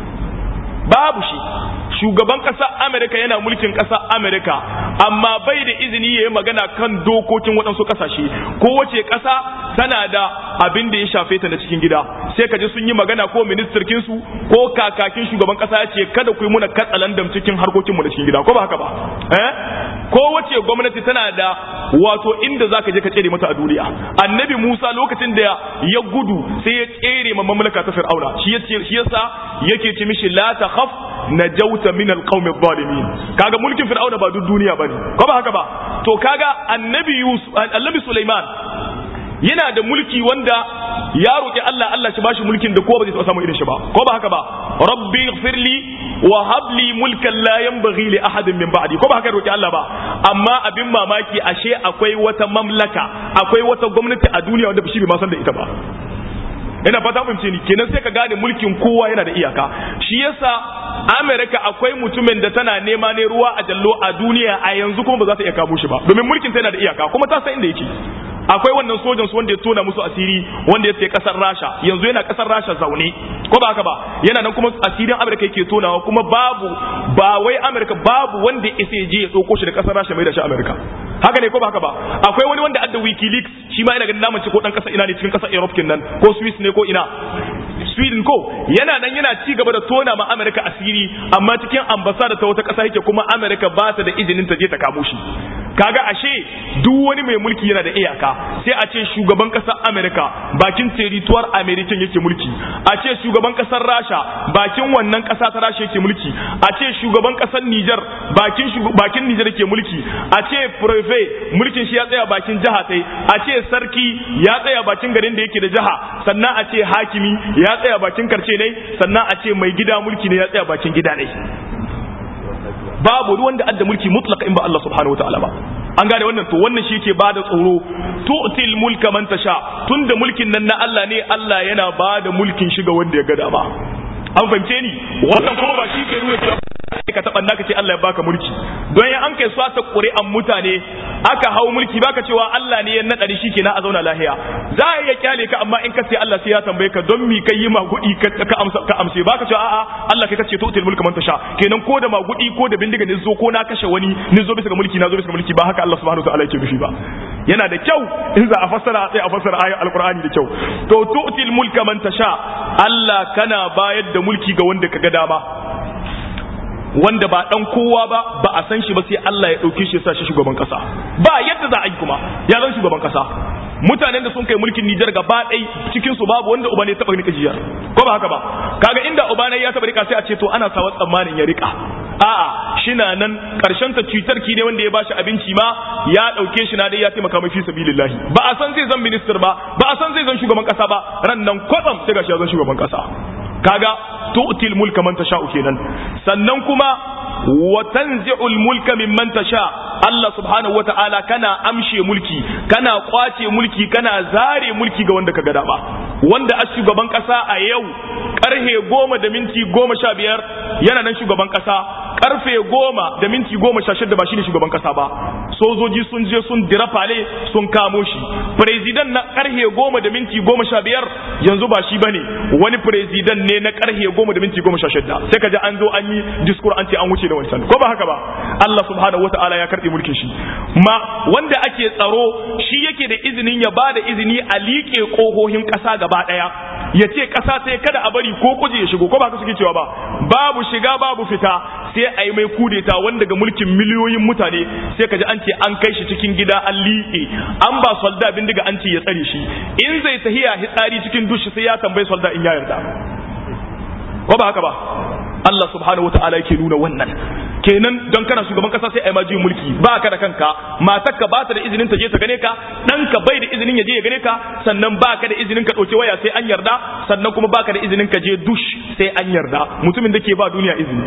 babu shi shugaban ƙasar amerika yana mulkin ƙasar amerika amma bai da izini ya yi magana kan dokokin waɗansu ƙasashe kowace ƙasa tana da abin da ya shafe ta na cikin gida sai ka ji sun yi magana ko ministirkin su ko kakakin shugaban ƙasa ya ce kada ku yi muna katsalandam cikin harkokin mu na cikin gida ko ba haka ba eh kowace gwamnati tana da wato inda za ka je ka tsere mata a duniya annabi musa lokacin da ya gudu sai ya tsere ma mamlaka ta fir'auna shi yasa yake ce mishi la takhaf najauta min alqawmi adh-dhalimin kaga mulkin fir'auna ba duk duniya bane ko ba haka ba to kaga annabi yusuf annabi sulaiman yana da mulki wanda ya roki Allah Allah shi bashi mulkin da kowa ba zai taɓa samu irin shi ba ko ba haka ba rabbi ighfirli wa habli mulkan la yanbaghi li ahadin min ba'di ko ba haka roki Allah ba amma abin mamaki ashe akwai wata mamlaka akwai wata gwamnati a duniya wanda shi bai ma san da ita ba ina fata fahimce ni kenan sai ka gane mulkin kowa yana da iyaka shi yasa Amerika akwai mutumin da tana nema ne ruwa a jallo a duniya a yanzu kuma ba za ta iya kamo shi ba domin mulkin ta yana da iyaka kuma ta san inda yake akwai wannan sojan su wanda ya tona musu asiri wanda ya ce kasar Rasha yanzu yana kasar Rasha zaune ko ba haka ba yana nan kuma asirin Amerika yake tonawa kuma babu ba wai Amerika babu wanda ya je ya dauko shi da kasar Rasha mai da shi Amerika haka ne ko ba haka ba akwai wani wanda adda wikileaks shi ma ina ganin namun ko dan kasa ina ne cikin kasar Europe nan ko Swiss ne ko ina Sweden ko yana nan yana ci gaba da tona ma Amerika asiri amma cikin ambasada ta wata kasa yake kuma Amerika ba ta da izinin ta je ta kamo shi kaga ashe duk wani mai mulki yana da iyaka sai a ce shugaban kasar America bakin territoire American yake mulki a ce shugaban kasar Rasha bakin wannan kasa ta Rasha yake mulki a ce shugaban kasar Niger bakin bakin Niger yake mulki a ce prefet mulkin shi ya tsaya bakin jiha sai a ce sarki ya tsaya bakin garin da yake da jiha sannan a ce hakimi ya tsaya bakin karce ne sannan a ce mai gida mulki ne ya tsaya bakin gida ne babu ruwan da adda mulki mutlaka in ba Allah subhanahu wataala ba an gane wannan to wannan shi yake bada tsoro tu'til mulka man tasha tunda mulkin nan na Allah ne Allah yana bada mulkin shi ga wanda ya ga dama an fahimce ni wannan kuma ba shi ke nuna cewa ka taɓa naka ce Allah ya baka mulki don ya an kai swata ƙuri'an mutane aka hau mulki baka cewa Allah ne ya naɗa da shi kenan a zauna lahiya za a iya kyale ka amma in ka ce Allah sai ya tambaye ka don mi kai yi magudi ka amsa ka amse baka cewa a'a Allah kai kace tu'til mulka man tasha kenan ko da magudi ko da bindiga ne zo ko na kashe wani ni zo bisa ga mulki na zo bisa ga mulki ba haka Allah subhanahu wa ta'ala yake nufi ba yana da kyau in za a fassara sai a fassara ayat alqur'ani da kyau to tu'til mulka man tasha Allah kana bayar da mulki ga wanda kaga dama wanda ba dan kowa ba ba a san shi ba sai Allah ya dauke shi ya sa shi shugaban kasa ba yadda za a yi kuma ya zan shugaban kasa mutanen da sun kai mulkin Nijar gaba ɗai cikin su babu wanda uba ne taba rika jiyar ko ba haka ba kaga inda uba ne ya taba rika sai a ce to ana sawa tsammanin ya rika a'a shina nan karshen ta cutar ki ne wanda ya bashi abinci ma ya dauke shi na dai ya taimaka mai fi sabilillahi ba a san zai zan minister ba ba a san zai zan shugaban kasa ba ran nan kwatsam sai gashi ya zan shugaban kasa kaga tu'til mulka man tasha'u kenan sannan kuma wa tanzi'ul mulka mimman tasha Allah subhanahu wata'ala kana amshe mulki kana kwace mulki kana zare mulki ga wanda kaga dama wanda a shugaban kasa a yau karhe goma da minti goma sha biyar yana nan shugaban kasa karfe goma da minti goma sha shida ba shine shugaban kasa ba sojoji sun je sun dira fale sun kamo shi president na karhe goma da minti goma sha biyar yanzu ba shi bane wani president ne na karhe goma da minti goma sha shida sai ka ji an zo an yi diskur an ce an wuce da wancan ko ba haka ba Allah subhanahu wataala ya karbe mulkin shi ma wanda ake tsaro shi yake da izinin ya ba da izini a liƙe ƙohohin ƙasa gaba ɗaya ya ce ƙasa sai kada a bari ko kuje ya shigo ko ba haka suke cewa ba babu shiga babu fita sai a yi mai kudeta wanda ga mulkin miliyoyin mutane sai ka ji an ce an kai shi cikin gida an liƙe an ba solda bindiga an ce ya tsare shi in zai tahiya hitsari cikin dushi sai ya tambayi solda in ya yarda ko ba haka ba Allah subhanahu wa ta'ala yake nuna wannan kenan don kana shugaban kasa sai a yi maji mulki ba ka da kanka matarka ba ta da izinin ta je ta gane ka ɗanka bai da izinin ya je ya gane ka sannan ba ka da izinin ka ɗauki waya sai an yarda sannan kuma ba ka da izinin ka je dush sai an yarda mutumin da ke ba duniya izini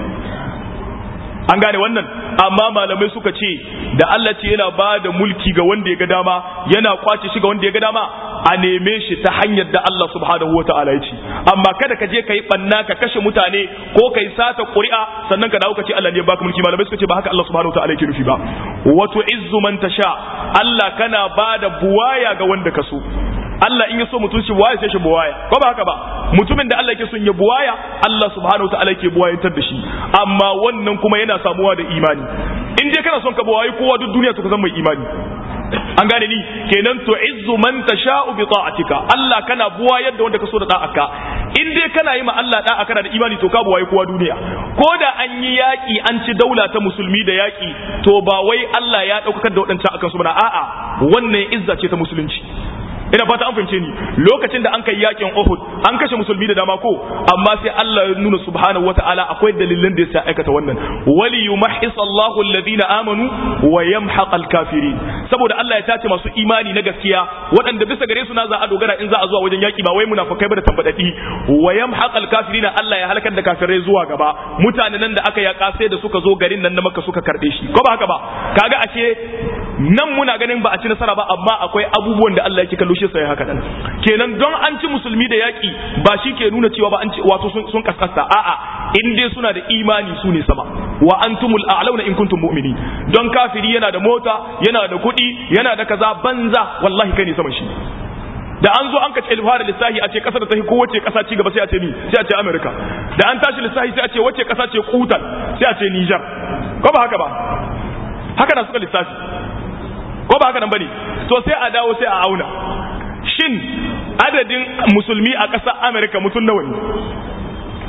an gane wannan amma malamai suka ce da Allah ce yana ba da mulki ga wanda ya ga dama yana kwace shi ga wanda ya ga dama a neme shi ta hanyar da Allah subhanahu wa ta'ala ya ce amma kada ka je ka yi banna ka kashe mutane ko ka yi sata ƙuri'a sannan ka dawo ka ce Allah ne ya baka mulki malamai suka ce ba haka Allah subhanahu wa ta'ala yake nufi ba wato izzu man tasha Allah kana ba da buwaya ga wanda ka so Allah in ya so mutum shi buwaya sai shi buwaya ko ba haka ba mutumin da Allah yake son ya buwaya Allah subhanahu wa ta'ala yake buwayantar da shi amma wannan kuma yana samuwa da imani in dai kana son ka buwayi kowa duk duniya to ka zama mai imani an gane ni kenan to izzu man tasha'u bi ta'atika Allah kana buwayar da wanda ka so da da'aka in dai kana yi ma Allah da'a kana da imani to ka buwayi kowa duniya ko da an yi yaki an ci daula ta musulmi da yaki to ba wai Allah ya daukar da wadancan akan su bana a'a wannan izza ce ta musulunci ina fata an fahimce ni lokacin da an kai yakin Uhud an kashe musulmi da dama ko amma sai Allah ya nuna subhanahu wata'ala akwai dalilan da yasa aikata wannan wali yumahhis Allahu alladhina amanu wa yamhaq al-kafirin saboda Allah ya tace masu imani na gaskiya waɗanda bisa gare su na za a dogara in za a zuwa wajen yaki ba wai munafikai ba da tambadadi wa yamhaq al-kafirin Allah ya halakar da kafirai zuwa gaba mutanen nan da aka yaka sai da suka zo garin nan na Makka suka karbe shi ko ba haka ba kaga ashe nan muna ganin ba a ci nasara ba amma akwai abubuwan da Allah yake kallo shi sai haka dan kenan don an ci musulmi da yaki ba shi ke nuna cewa ba an ci wato sun, sun kaskasta a'a in dai suna da imani su ne sama wa antumul a'launa in kuntum mu'minin don kafiri yana da mota yana da kuɗi yana da kaza banza wallahi kai ne saman shi da an zo an kace fara lissahi a ce kasar da ta fi kowace kasa ci gaba sai a ce ni sai a ce America da an tashi lissahi sai a ce wace kasa ce kutan sai a ce Niger ko ba haka ba haka na suka lissafi ko ba haka nan bane to sai a dawo sai a auna shin adadin musulmi a ƙasar Amerika mutum nawa ne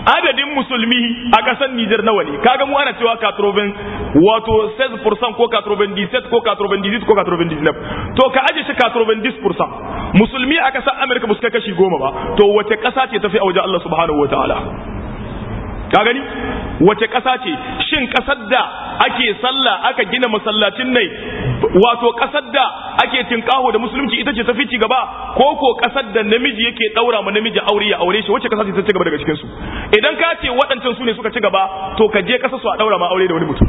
adadin musulmi a ƙasar Nijar nawa ne kaga mu ana cewa katroben wato 16% ko katroben 17 ko katroben 18 ko katroben 19 to ka aje shi katroben 10% musulmi a ƙasar Amerika ba su kai kashi goma ba to wace ƙasa ce tafi a wajen Allah subhanahu wataala ka gani wace ƙasa ce shin ƙasar da ake sallah aka gina masallacin nai wato ƙasar da ake tinkaho da musulunci ita ce tafi ci gaba ko ko ƙasar da namiji yake ɗaura ma namiji aure ya aure shi wace ƙasa ce ta ci gaba daga cikin su idan ka ce waɗancan su ne suka ci gaba to ka je ƙasar su a ɗaura ma aure da wani mutum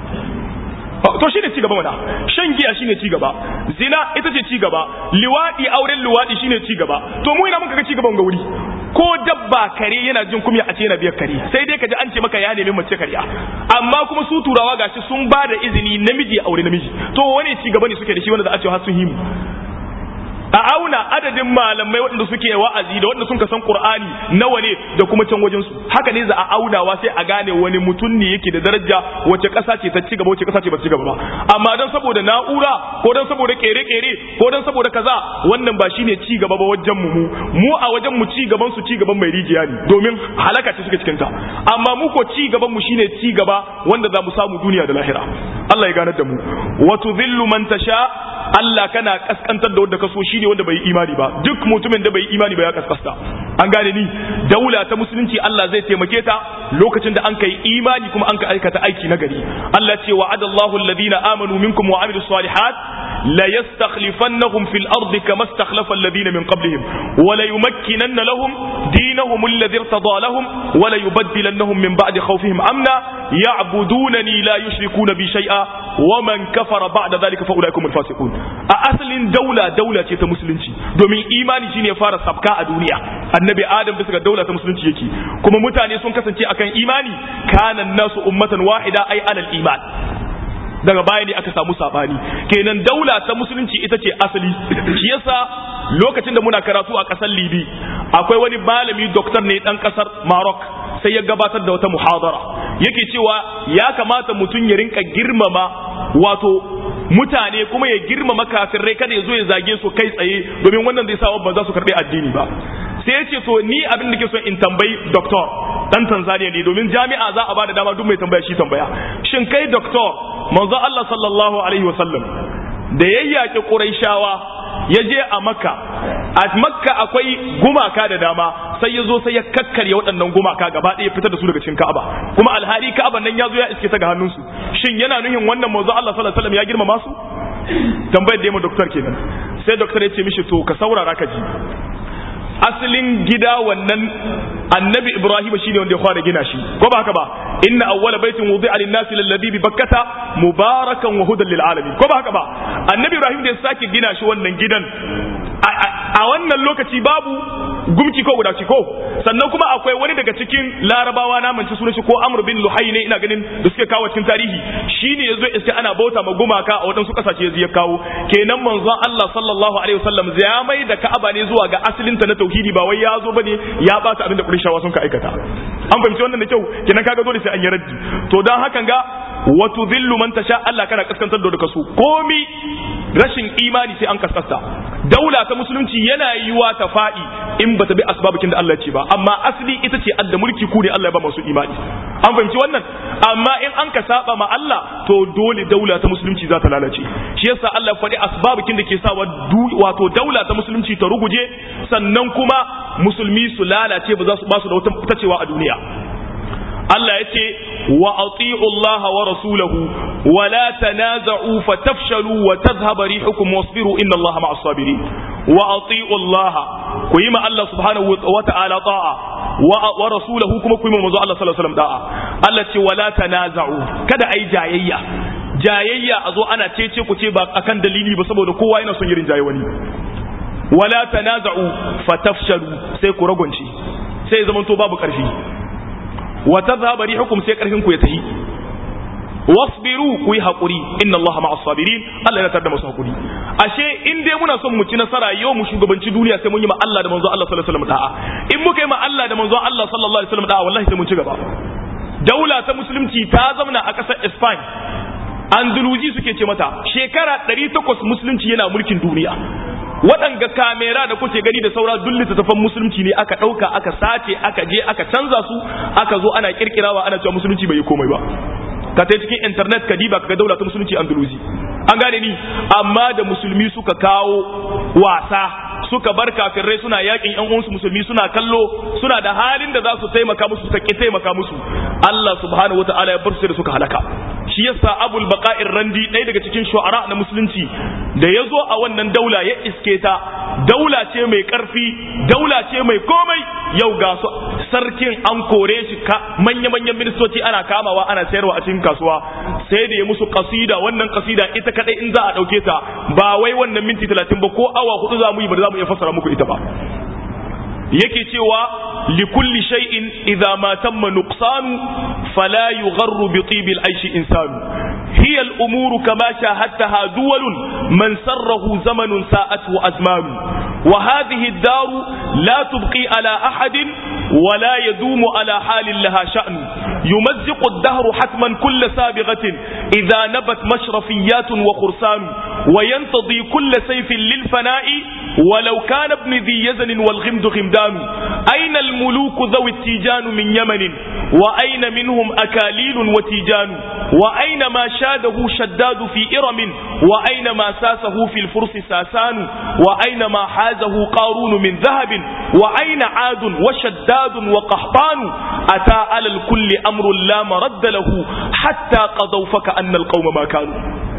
to shine ci gaba mana shan giya shine ci gaba zina ita ce ci gaba liwadi auren liwadi shine ci gaba to mu ina muka ga ci gaban ga wuri ko dabba kare yana jin kumya a ce yana biyar kare sai dai kaji an ce maka ya nemi mace kariya amma kuma su turawa gashi sun ba da izini namiji ya aure namiji to wani ci gaba ne suke da shi wanda za a ce har sun himu a auna adadin malamai waɗanda suke wa'azi da waɗanda sun san Qur'ani nawa ne da kuma can wajen su haka ne za a aunawa sai a gane wani mutum ne yake da daraja wace ƙasa ce ta ci gaba wace ƙasa ce ba ci gaba ba amma dan saboda na'ura ko dan saboda kere-kere ko dan saboda kaza wannan ba shine ci gaba ba wajen mu mu a wajen mu ci gaban su ci gaban mai rijiya ne domin halaka ce suke cikin ta amma mu ko ci gaban mu shine ci gaba wanda za mu samu duniya da lahira Allah ya ganar da mu wa tudhillu man tasha Allah kana kaskantar da wanda ka so shine wanda bai yi imani ba duk mutumin da bai yi imani ba ya kaskasta an gane ni daula ta musulunci Allah zai taimake ta lokacin da an kai imani kuma an ka aikata aiki na gari Allah ce wa'adallahu alladhina amanu minkum wa amilus salihat la yastakhlifannahum fil ardi kama istakhlafa alladhina min qablihim wa la yumakkinanna lahum dinahum alladhi irtada lahum wa la yubaddilannahum min ba'di khawfihim amna ya'budunani la yushrikuna bi shay'a wa man kafara ba'da dhalika fa ulaikum al-fasiqun a asalin daula daula ce ta musulunci domin imani shine fara sabka a duniya annabi adam bisa ga daula ta musulunci yake kuma mutane sun kasance akan imani kana nasu ummatan wahida ai alal iman daga baya ne aka samu sabani kenan daula ta musulunci ita ce asali shi yasa lokacin da muna karatu a kasar libi akwai wani malami doktor ne dan kasar maroc sai ya gabatar da wata muhadara yake cewa ya kamata mutum ya rinka girmama wato mutane kuma ya girmama kafirai kada ya zo ya zage su kai tsaye domin wannan zai sa ba za su karbi addini ba sai ya ce to ni abin da ke so in tambayi doktor dan Tanzania ne domin jami'a za a bada dama duk mai tambaya shi tambaya shin kai doktor manzo Allah sallallahu alaihi wasallam da yayyake Quraishawa ya je a Makka a Makka akwai gumaka da dama sai ya zo sai ya kakkarya waɗannan gumaka gaba ɗaya fitar da su daga cikin Ka'aba kuma alhali Ka'aban nan ya zo ya iske ta ga hannunsu shin yana nuhin wannan manzo Allah sallallahu alaihi wasallam ya girmama su tambayar da ya ma doktor kenan sai doktor ya ce mishi to ka saurara ka ji asalin gida wannan annabi ibrahim shine wanda ya fara gina shi ko ba haka ba inna awwala baitin wudi'a lin-nasi lalladhi bi bakkata mubarakan wa hudan lil alamin ko ba haka ba annabi ibrahim da ya sake gina shi wannan gidan a wannan lokaci babu gumki ko guda ko sannan kuma akwai wani daga cikin larabawa na manci sunan shi ko amr bin luhai ne ina ganin da suke kawo cikin tarihi shine yazo iske ana bauta ma gumaka a wadansu kasashe ya kawo kenan manzon Allah sallallahu alaihi wasallam ya mai da Ka'aba ne zuwa ga asalin ta na tauhidi ba wai ya zo bane ya bata abin da Qurayshawa sun ka aikata an fahimci wannan da kyau kenan kaga dole sai an yi raddi to dan hakan ga wa tudhillu man tasha Allah kana kaskantar da kasu komi rashin imani sai an kaskasta daula ta musulunci yana yiwa ta faɗi in bata bi asbabukin da Allah ya ce ba amma asali ita ce adda mulki ku ne Allah ya ba masu imani an fahimci wannan amma in an ka saba ma Allah to dole daula ta musulunci za ta lalace shi yasa Allah ya faɗi asbabukin da ke sawa wato daula ta musulunci ta ruguje sannan kuma musulmi su lalace ba za su ba su da wata tacewa a duniya Allah ya ce wa ati'u Allah wa rasulahu wa la tanaza'u fatafshalu wa tadhhabu rihukum wasbiru inna Allah ma'as sabirin wa ati'u Allah ku yi ma Allah subhanahu wa ta'ala ta'a wa rasulahu kuma ku yi ma manzo Allah sallallahu alaihi wasallam da'a Allah ce wa la tanaza'u kada ai jayayya jayayya a zo ana cece ku ce ba akan dalili ba saboda kowa yana son yirin jaye wani wala tanaza'u fatafshalu sai ku ragwance sai zaman to babu karfi wa tadhhabu rihukum sai karfin ku ya tahi wasbiru ku yi hakuri inna Allah ma'as sabirin Allah yana tada masu hakuri ashe in dai muna son mu ci nasara yau mu shugabanci duniya sai mun yi ma Allah da manzo Allah sallallahu alaihi wasallam da'a in muka yi ma Allah da manzo Allah sallallahu alaihi wasallam da'a wallahi sai mun ci gaba daula ta musulunci ta zauna a ƙasar Spain Andalusi suke ce mata shekara 800 musulunci yana mulkin duniya waɗanga kamera da kuke gani da saura duk littattafan musulunci ne aka ɗauka aka sace aka je aka canza su aka zo ana kirkirawa ana cewa musulunci bai yi komai ba ka ta cikin internet ka diba ka ga daula ta musulunci andalusi an gane ni amma da musulmi suka kawo wasa suka bar kafirai suna yakin yan uwansu musulmi suna kallo suna da halin da za su taimaka musu suka ki taimaka musu Allah subhanahu wataala ya bar su da suka halaka shi yasa abul baqa'ir randi ɗaya daga cikin shu'ara na musulunci da ya zo a wannan daula ya iske ta daula ce mai karfi daula ce mai komai yau ga su sarkin an kore shi ka manya-manyan ministoci ana kamawa ana sayarwa a cikin kasuwa sai da ya musu kasida wannan kasida ita kadai in za a dauke ta ba wai wannan minti talatin ba ko awa hudu za mu yi ba za mu iya fassara muku ita ba yake cewa likulli shay'in idza ma tamma nuqsanu fala yugharru bi tibil aishi insanu hiya al umuru kama shahadtaha duwalun man sarrahu zamanun sa'atu azmanu wa hadhihi ad-dar la tubqi ala ahadin ولا يدوم على حال لها شأن يمزق الدهر حتما كل سابغة إذا نبت مشرفيات وخرسان وينتضي كل سيف للفناء ولو كان ابن ذي يزن والغمد غمدان أين الملوك ذوي التيجان من يمن وأين منهم أكاليل وتيجان وأين ما شاده شداد في إرم وأين ما ساسه في الفرس ساسان وأين ما حازه قارون من ذهب وأين عاد وشداد وقحطان أتى على الكل أمر لا مرد له حتى قضوا فكأن القوم ما كانوا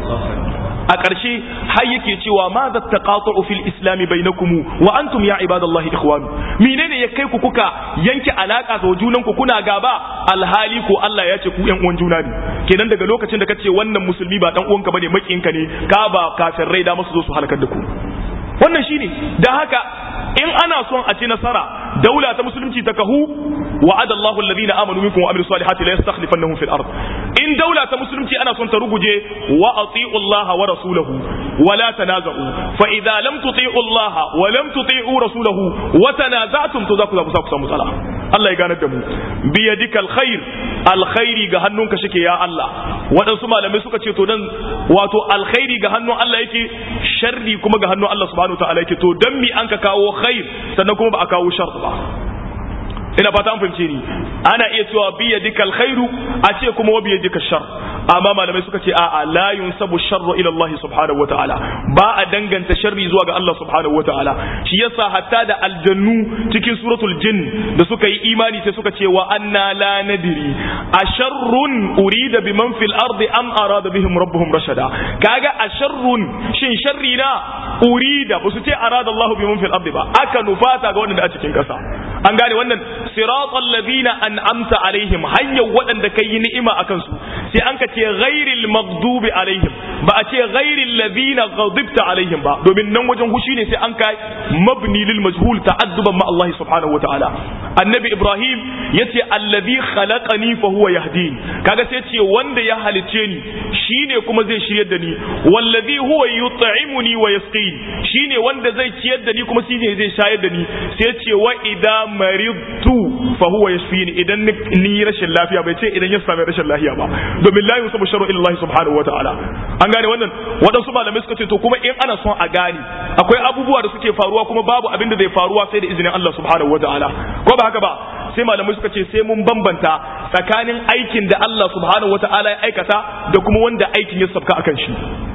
a ƙarshe har yake cewa ma za ta ƙaƙa'u fil islami bainakumu wa antum ya ibadallahi ikhwanu menene ya kai ku kuka yanke alaka da junan ku kuna gaba alhali ko Allah ya ce ku ƴan uwan juna ne kenan daga lokacin da kace wannan musulmi ba dan uwanka bane makiyinka ne ka ba kafirai da masu zo su halakar da ku wannan shine da haka in ana son a ci nasara daula ta musulunci ta kahu wa'ada Allahu alladhina amanu minkum wa amilus salihati la yastakhlifannahum fil ard in daula ta musulunci ana son ta ruguje wa ati'u Allah wa rasulahu wa la tanaza'u fa idza lam tuti'u Allah wa lam tuti'u rasulahu wa tanaza'tum to za ku za ku samu matsala Allah ya ganar da mu bi yadikal khair alkhairi ga hannunka shike ya Allah waɗansu malamai suka ce to dan wato alkhairi ga hannun Allah yake sharri kuma ga hannun Allah subhanahu wa ta'ala yake to dan mi an ka kawo khair sannan kuma ba a kawo shar ba ina fata an fahimce ni ana iya cewa biya dikal khairu a ce kuma wa biya dikal shar amma malamai suka ce a'a la yunsabu sharru ila Allah subhanahu wataala ba a danganta sharri zuwa ga Allah subhanahu wataala shi yasa hatta da aljannu cikin suratul jin da suka yi imani sai suka ce wa anna la nadri asharrun urida biman fil ardi am arada bihim rabbuhum rashada kaga asharrun shin sharri na urida ba su ce arada Allah biman fil ardi ba aka nufata ga wanda a cikin kasa an gane wannan siratal ladina an'amta alaihim hanyar waɗanda kai yi ni'ima akan su sai an ka ce ghairil maghdubi alaihim ba a ce ghairil ladina ghadibta alaihim ba domin nan wajen hushi ne sai an kai mabni lil majhul ta'adduban ma Allah subhanahu wataala annabi ibrahim yace alladhi khalaqani fa huwa yahdin kaga sai ce wanda ya halice ni shine kuma zai shiryar da ni wallazi huwa yut'imuni wa yasqin shine wanda zai ciyar da ni kuma shine zai shayar da ni sai ce wa idza maridtu fa huwa yashfini idan ni rashin lafiya bai ce idan ya sami rashin lafiya ba domin la yusabu sharru illa Allah subhanahu wa ta'ala an gane wannan waɗansu malamai suka ce to kuma in ana son a gane akwai abubuwa da suke faruwa kuma babu abin da zai faruwa sai da izinin Allah subhanahu wa ta'ala ko ba haka ba sai malamai suka ce sai mun bambanta tsakanin aikin da Allah subhanahu wa ta'ala ya aikata da kuma wanda aikin ya sabka akan shi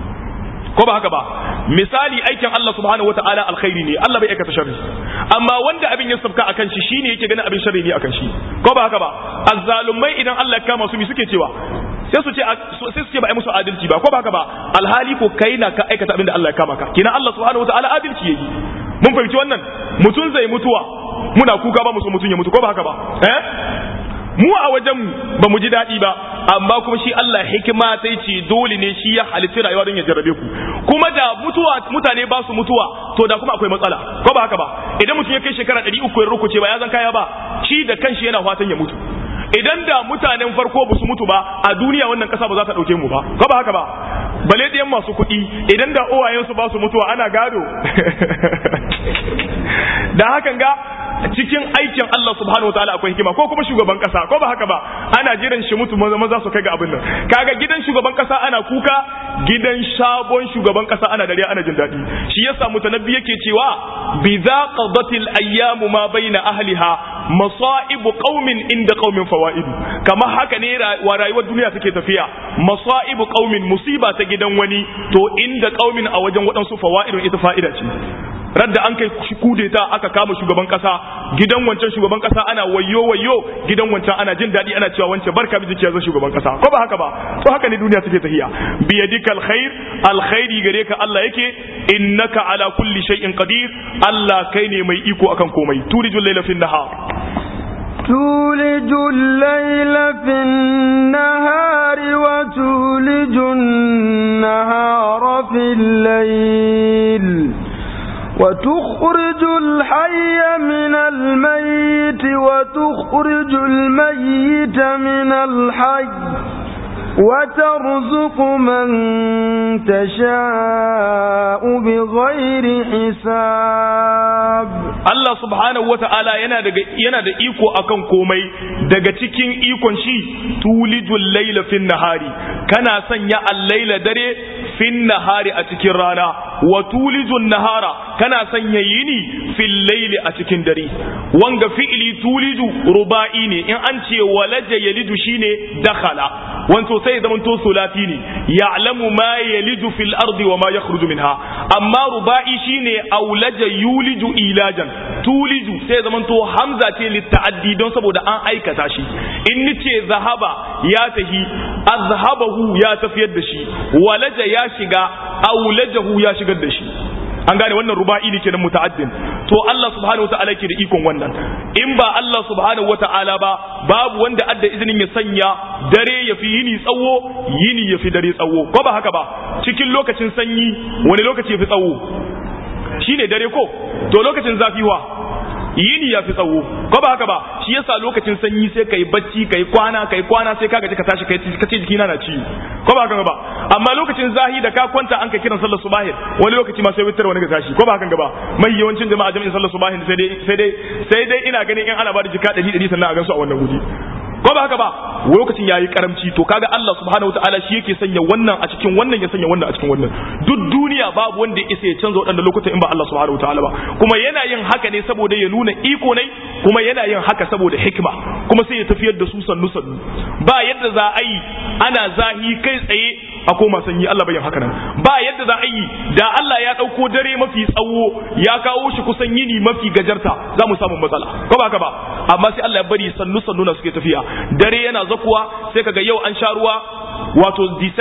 ko ba haka ba misali aikin Allah subhanahu wataala alkhairi ne Allah bai aikata sharri amma wanda abin ya sabka akan shi shine yake ganin abin sharri ne akan shi ko ba haka ba azzalumai idan Allah ya kama su mi suke cewa sai su ce sai su ce ba ai musu adalci ba ko ba haka ba alhali ko kai na ka aikata abin da Allah ya kama ka kina Allah subhanahu wataala adalci yayi mun fahimci wannan mutum zai mutuwa muna kuka ba mu so mutum ya mutu ko ba haka ba eh mu a wajen ba mu ji daɗi ba amma kuma shi Allah hikima sai ce dole ne shi ya halitta rayuwa don ya jarrabe ku kuma da mutuwa mutane ba su mutuwa to da kuma akwai matsala ko ba haka ba idan mutum ya kai shekara ɗari uku ya rukuce ba ya zan kaya ba shi da kanshi yana fatan ya mutu idan da mutanen farko ba su mutu ba a duniya wannan ƙasa ba za ta ɗauke mu ba ko ba haka ba bale ɗayan masu kuɗi idan da uwayensu ba su mutuwa ana gado da hakan ga cikin aikin Allah subhanahu wataala akwai hikima ko kuma shugaban kasa ko ba haka ba ana jiran shi mutu maza maza su kai ga abin nan kaga gidan shugaban kasa ana kuka gidan sabon shugaban kasa ana dariya ana jin daɗi shi yasa mutanabbi yake cewa bi za qadatil ayyamu ma baina ahliha masaibu qaumin inda qaumin fawaidu kamar haka ne wa rayuwar duniya take tafiya masaibu qaumin musiba ta gidan wani to inda qaumin a wajen waɗansu fawaidun ita fa'ida ce radda an kai kudeta aka kama shugaban kasa gidan wancan shugaban kasa ana wayo wayo gidan wancan ana jin daɗi ana cewa wancan barka miji ke zan shugaban kasa ko ba haka ba to haka ne duniya take tahiya bi yadika alkhair alkhairi gare ka Allah yake innaka ala kulli shay'in qadir Allah kai ne mai iko akan komai tulijul layla fin nahar تولج الليل في النهار وتولج النهار في الليل وتخرج الحي من الميت وتخرج الميت من الحي وترزق من تشاء بغير حساب Allah subhanahu wata'ala yana daga yana da iko akan komai daga cikin ikon shi tulijul layla fin nahari kana sanya al-laila dare fin nahari a cikin rana wa tulijun nahara kana sanya yini fil layli a cikin dare wanga fi'li tuliju ruba'i ne in an ce walaja yalidu shine dakhala wanto sai zaman to sulati ne ya'lamu ma yalidu fil ardi wa ma yakhruju minha amma ruba'i shine aulaja yuliju ilajan tuliju sai zaman to hamza ce litta'addi don saboda an aikata shi in nice zahaba ya tahi azhabahu ya tafiyar da shi walaja ya shiga aulajahu ya shigar da shi an gane wannan ruba'i ne kenan muta'addin to Allah subhanahu wata'ala yake da ikon wannan in ba Allah subhanahu wata'ala ba babu wanda adda izinin ya sanya dare ya fi yini tsawo yini ya fi dare tsawo ko ba haka ba cikin lokacin sanyi wani lokaci ya fi tsawo shine dare ko to lokacin zafi wa yini ya fi tsawo ko ba haka ba shi yasa lokacin sanyi sai kai bacci kai kwana kai kwana sai ka gaji ka tashi kai ka ce jikina na ciwo ko ba haka ba amma lokacin zahi da ka kwanta an ka kiran sallar subahi wani lokaci ma sai witar wani ga tashi ko ba haka ba mai yawancin jama'a jami'in sallar subahi sai dai sai dai sai dai ina ganin in ana ba da jika 100 100 sannan a gansu a wannan guri ko ba haka ba lokacin yayi karamci to kaga Allah subhanahu wataala shi yake sanya wannan a cikin wannan ya sanya wannan a cikin wannan duk duniya babu wanda ya isa ya canza waɗannan lokutan in ba Allah subhanahu wataala ba kuma yana yin haka ne saboda ya nuna iko ne kuma yana yin haka saboda hikima kuma sai ya tafiyar da su sannu sannu ba yadda za a yi ana zahi kai tsaye a koma sanyi Allah bai yin haka nan ba yadda za a yi da Allah ya ɗauko dare mafi tsawo ya kawo shi kusan yini mafi gajarta za mu samu matsala ko ba haka ba amma sai Allah ya bari sannu sannu na suke tafiya dare yana zakuwa sai kaga yau an sha ruwa wato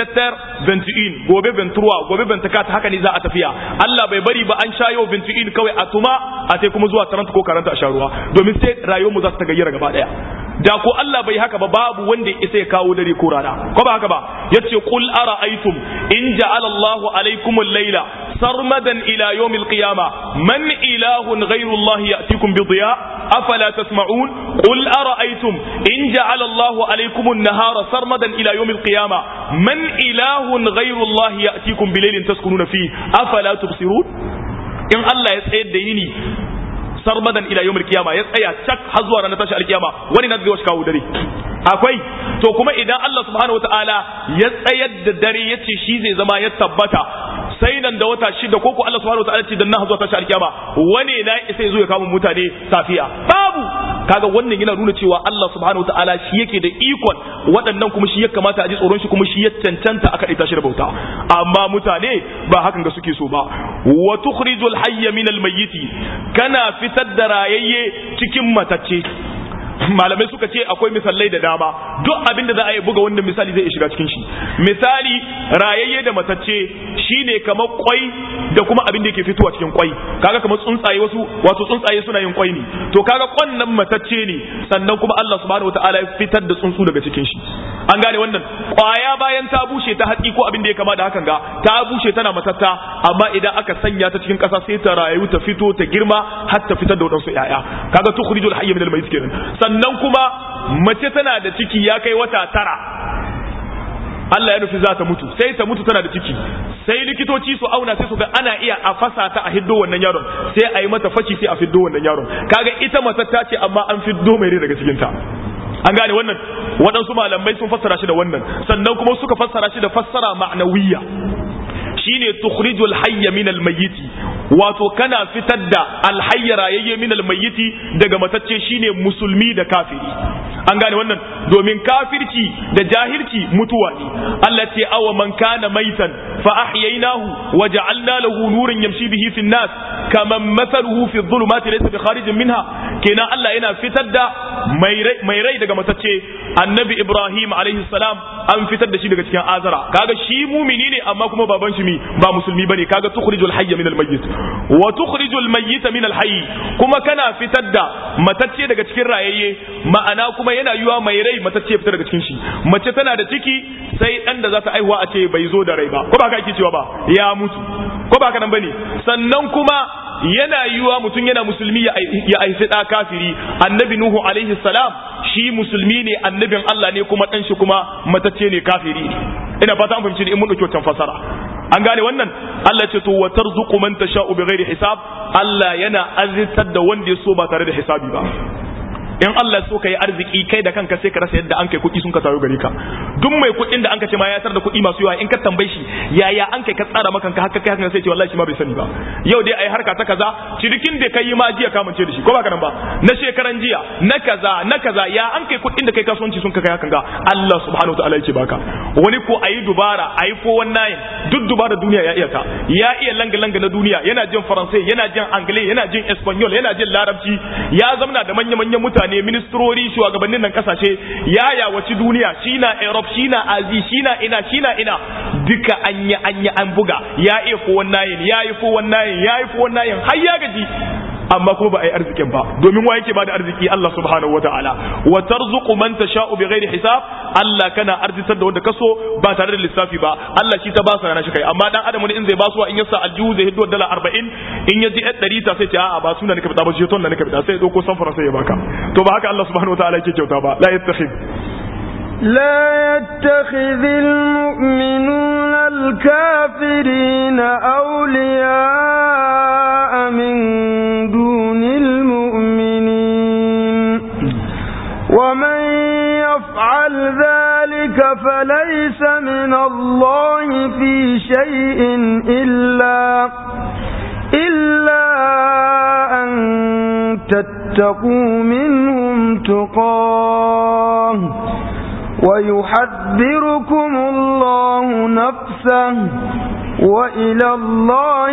17 21 gobe 23 gobe 24 haka ne za a tafiya Allah bai bari ba an sha yau 21 kawai a tuma a sai kuma zuwa 30 ko 40 a sha ruwa domin sai rayuwar mu za ta gayyara gaba daya da ko Allah bai haka ba babu wanda ya isa ya kawo dare ko rana ko ba haka ba yace qul ara'aytum in ja'ala Allahu alaykum al-layla sarmadan ila yawm al-qiyamah man ilahun ghayru Allah ya'tikum bi dhiya afala tasma'un qul ara'aytum in ja'ala Allahu alaykum an-nahara sarmadan ila yawm al-qiyamah man ilahun ghayru Allah ya'tikum bi laylin taskununa fihi afala tubsirun in Allah ya tsayar da yini sarmadan ila yawmil qiyama ya tsaya cak har zuwa ranar tashi alkiyama wani na zai kawo dare akwai to kuma idan Allah subhanahu wataala ya tsayar da dare yace shi zai zama ya tabbata sai nan da wata shida ko ko Allah subhanahu wataala ce dan na zuwa tashi alkiyama wani na sai zo ya kama mutane safiya babu kaga wannan yana nuna cewa Allah subhanahu wataala shi yake da ikon waɗannan kuma shi ya kamata a ji tsoron shi kuma shi ya cancanta aka ɗaita shi da bauta amma mutane ba hakan ga suke so ba wa tukhrijul hayya min al mayyiti kana fitar da rayayye cikin matacce malamai suka ce akwai misalai da dama duk abin da za a yi buga wannan misali zai shiga cikin shi misali rayayye da matacce shine kamar kwai da kuma abin da yake fitowa cikin kwai kaga kamar tsuntsaye wasu wato tsuntsaye suna yin kwai ne to kaga kwan nan matacce ne sannan kuma Allah subhanahu wataala ya fitar da tsuntsu daga cikin shi an gane wannan kwaya bayan ta bushe ta hatsi ko abin da ya kama da hakan ga ta bushe tana matatta amma idan aka sanya ta cikin kasa sai ta rayu ta fito ta girma har ta fitar da wadansu yaya kaga tukhrijul hayy min al-mayyit kenan sannan kuma mace tana da ciki ya kai wata tara Allah ya nufi za ta mutu sai ta mutu tana da ciki sai likitoci su auna sai su ga ana iya a fasa ta a hiddo wannan yaron sai a yi mata faci sai a fiddo wannan yaron kaga ita matatta ce amma an fiddo mai rai daga cikin ta an gane wannan waɗansu malamai sun fassara shi da wannan sannan kuma suka fassara shi da fassara ma'nawiyya shine tukhrijul hayya min almayyiti wato kana fitar da alhayya rayayye min almayyiti daga matacce shine musulmi da kafiri an gane wannan domin kafirci da jahilci mutuwa ne Allah ce awa man kana maitan fa ahyaynahu wa ja'alna lahu nuran yamshi bihi fi nas kaman mathaluhu fi dhulumati laysa bi kharijin minha kenan Allah yana fitar da mai rai daga matacce annabi Ibrahim alaihi salam an fitar da shi daga cikin azara kaga shi mumini ne amma kuma baban shi ba musulmi bane kaga tukhrijul hayya min almayyit wa tukhrijul mayyita min alhayy kuma kana fitar da matacce daga cikin rayayye ma'ana kuma yana yiwa mai rai matacce fita daga cikin shi mace tana da ciki sai dan da za ta aihuwa a ce bai zo da rai ba ko ba ka ake cewa ba ya mutu ko ba ka nan bane sannan kuma yana yiwa mutum yana musulmi ya haifi ɗa kafiri annabi nuhu alaihi salam shi musulmi ne annabin Allah ne kuma ɗan shi kuma matacce ne kafiri ne ina fata an fahimci in mun ɗauki wancan fasara an gane wannan Allah ce to wa tarzuqu man tasha'u bighairi hisab Allah yana azzitar da wanda ya so ba tare da hisabi ba in Allah so ka yi arziki kai da kanka sai ka rasa yadda an kai kuɗi sun ka tayo gare ka duk mai kuɗin da an ka ce ma ya tar da kuɗi masu yawa in ka tambaye shi yaya an kai ka tsara maka ka haka kai haka sai ce wallahi shi ma bai sani ba yau dai ai harka ta kaza cirikin da kai ma jiya ka mance da shi ko ba ka nan ba na shekaran jiya na kaza na kaza ya an kai kuɗin da kai kasuwanci sun ka kai hakan ga Allah subhanahu wataala yake baka wani ko ayi dubara ayi ko wannan duk dubara duniya ya iya ta ya iya langa langa na duniya yana jin faransai yana jin anglais yana jin espanyol yana jin larabci ya zamna da manya manyan mutane mutane ministrori shugabannin nan kasashe ya yawaci duniya shi na europe shi na azi shi na ina shi na ina duka an yi an yi an buga ya iya fo wannan ya yi fo wannan ya yi fo wannan har ya gaji amma kuma ba a yi arzikin ba domin wa yake ba da arziki Allah subhanahu wa ta'ala wa tarzuqu man tasha'u bighairi hisab Allah kana arzitar da wanda kaso ba tare da lissafi ba Allah shi ta ba sa shi kai amma dan adam ne in zai basuwa in yasa aljihu zai hiddo dala 40 in yaji 100 ta sai ce a'a ba suna nika fita ba shi ton da nika fita sai dauko samfara sai ya baka to ba haka Allah subhanahu wa ta'ala yake kyauta ba la yattakhid لا يتخذ المؤمنون الكافرين أولياء من دون المؤمنين ومن يفعل ذلك فليس من الله في شيء إلا إلا أن تتقوا منهم تقاه ويحذركم الله نفسه وإلى الله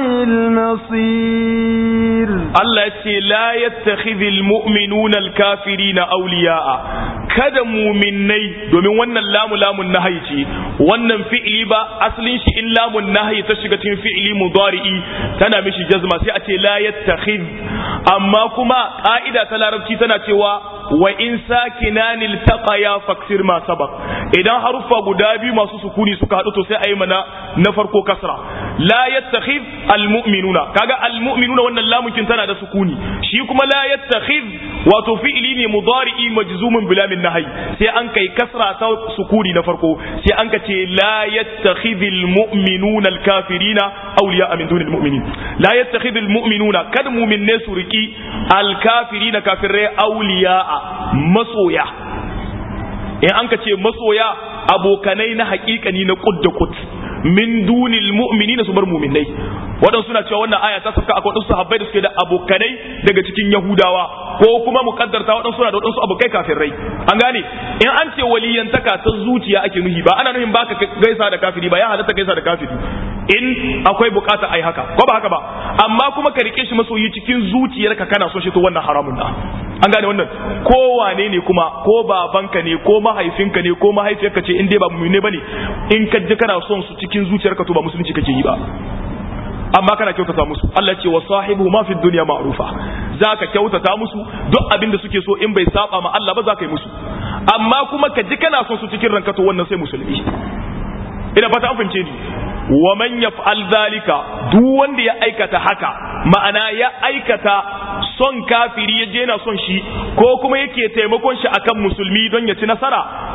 المصير الله يتي لا يتخذ المؤمنون الكافرين أولياء kada muminai domin wannan lamu lamun nahayi ce wannan fi'ili ba asalin shi in lamun nahayi ta shiga cikin fi'ili mudari'i tana mishi jazma sai a ce la yattakhidh amma kuma ka'ida ta larabci tana cewa wa in sakinani iltaqaya faksir ma sabaq idan haruffa guda biyu masu sukuni suka hadu to sai ayi mana na farko kasra la yattakhidh almu'minuna kaga almu'minuna wannan lamukin tana da sukuni shi kuma la yattakhidh wato fi'ili ne mudari'i majzumun bila min nahyi sai an kai kasra ta sukuni na farko sai an ka ce la yattakhidhul mu'minuna al-kafirina awliya min dunil mu'minin la yattakhidhul mu'minuna kad mu'minne su riki al-kafirina kafirai awliya masoya in an ka ce masoya abokanai na haƙiƙani na kud da kud min dunil mu'minina su bar mu'minai waɗansu suna cewa wannan aya ta sauka akwai waɗansu sahabbai da suke da abokanai daga cikin yahudawa ko kuma mukaddarta waɗansu suna da waɗansu abokai kafirai an gane in an ce waliyantaka ta zuciya ake nuhi ba ana nuhin baka gaisa da kafiri ba ya halatta gaisa da kafiri in akwai bukata ai haka ko ba haka ba amma kuma ka rike shi masoyi cikin zuciyarka kana so shi to wannan haramun da an gane wannan ko wane ne kuma ko babanka ne ko mahaifinka ne ko mahaifiyarka ce in dai ba mu'mine bane in ka ji kana son su cikin zuciyarka to ba musulunci kake yi ba amma kana kyautata musu Allah ce wa sahibu ma fi dunya ma'rufa zaka kyautata musu duk abin da suke so in bai saba ma Allah ba zaka yi musu amma kuma ka ji kana son su cikin ranka to wannan sai musulmi ina fata an fahimce ni wa man yaf'al zalika duk wanda ya aikata haka ma'ana ya aikata son kafiri ya je na son shi ko kuma yake taimakon shi akan musulmi don ya ci nasara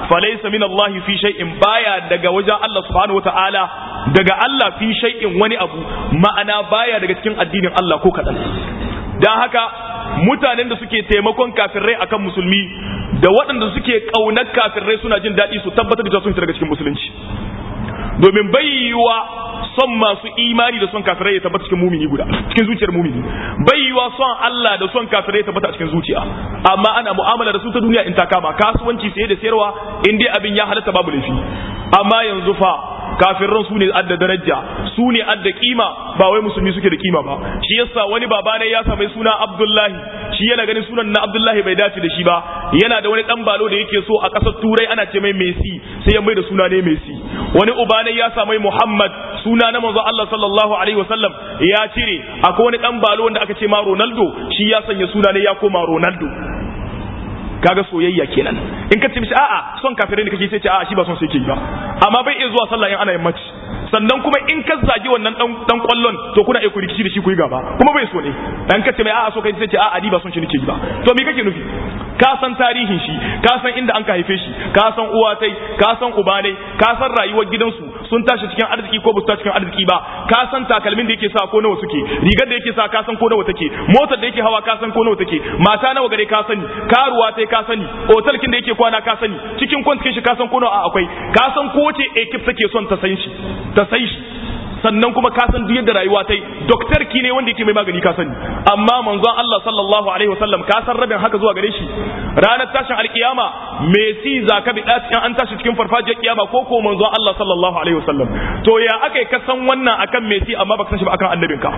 falaysa min Allah fi shay'in baya daga wajen Allah subhanahu wataala daga Allah fi shay'in wani abu ma'ana baya daga cikin addinin Allah ko kadan dan haka mutanen da suke taimakon kafirai akan musulmi da waɗanda suke ƙaunar kafirai suna jin daɗi su tabbatar da sun fita daga cikin musulunci domin bayyuwa son masu imani da son kafirai ya tabbata cikin mumini guda cikin zuciyar mumini bayyuwa son Allah da son kafirai ya tabbata cikin zuciya amma ana mu'amala da su ta duniya in ta kama kasuwanci saye da sayarwa in dai abin ya halatta babu laifi amma yanzu fa kafirran su ne adda daraja su ne adda kima ba wai musulmi suke da kima ba shi yasa wani baba ne ya sami suna Abdullahi shi yana ganin sunan na Abdullahi bai dace da shi ba yana da wani dan balo da yake so a kasar Turai ana ce mai Messi sai ya mai da suna ne Messi wani uba ne ya sami Muhammad suna na manzo Allah sallallahu alaihi wasallam ya cire akwai wani dan balo wanda aka ce ma Ronaldo shi ya sanya suna ne ya koma Ronaldo kaga soyayya kenan in ka ce mishi a'a son kafirai ne kake sai ce a'a shi ba son sai ke ba amma bai iya zuwa sallah in ana yammaci sannan kuma in ka zagi wannan dan dan kwallon to kuna iya ku rikici da shi ku yi gaba kuma bai so ne dan ka ce mai a'a so kai sai ce a'a ni ba son shi nake ba to me kake nufi ka san tarihin shi ka san inda an ka haife shi ka san uwa tai ka san uba ne ka san rayuwar gidansu sun tashi cikin arziki ko ba su tashi cikin arziki ba ka san takalmin da yake sa ko nawa suke rigar da yake sa ka san ko nawa take motar da yake hawa ka san ko nawa take mata nawa gare ka sani karuwa tai ka sani otalkin da yake kwana ka sani cikin kwantikin shi ka san ko nawa akwai ka san ko ce ekip take son ta san shi ta sai shi sannan kuma ka san duk yadda rayuwa ta yi doktor ki ne wanda yake mai magani ka sani amma manzon Allah sallallahu alaihi wasallam ka san rabin haka zuwa gare shi ranar tashin alkiyama me si za ka bi in an tashi cikin farfajiyar kiyama ko ko manzon Allah sallallahu alaihi wasallam to ya akai ka san wannan akan me si amma baka san shi ba akan annabinka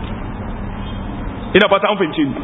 ina fata an fahimce ni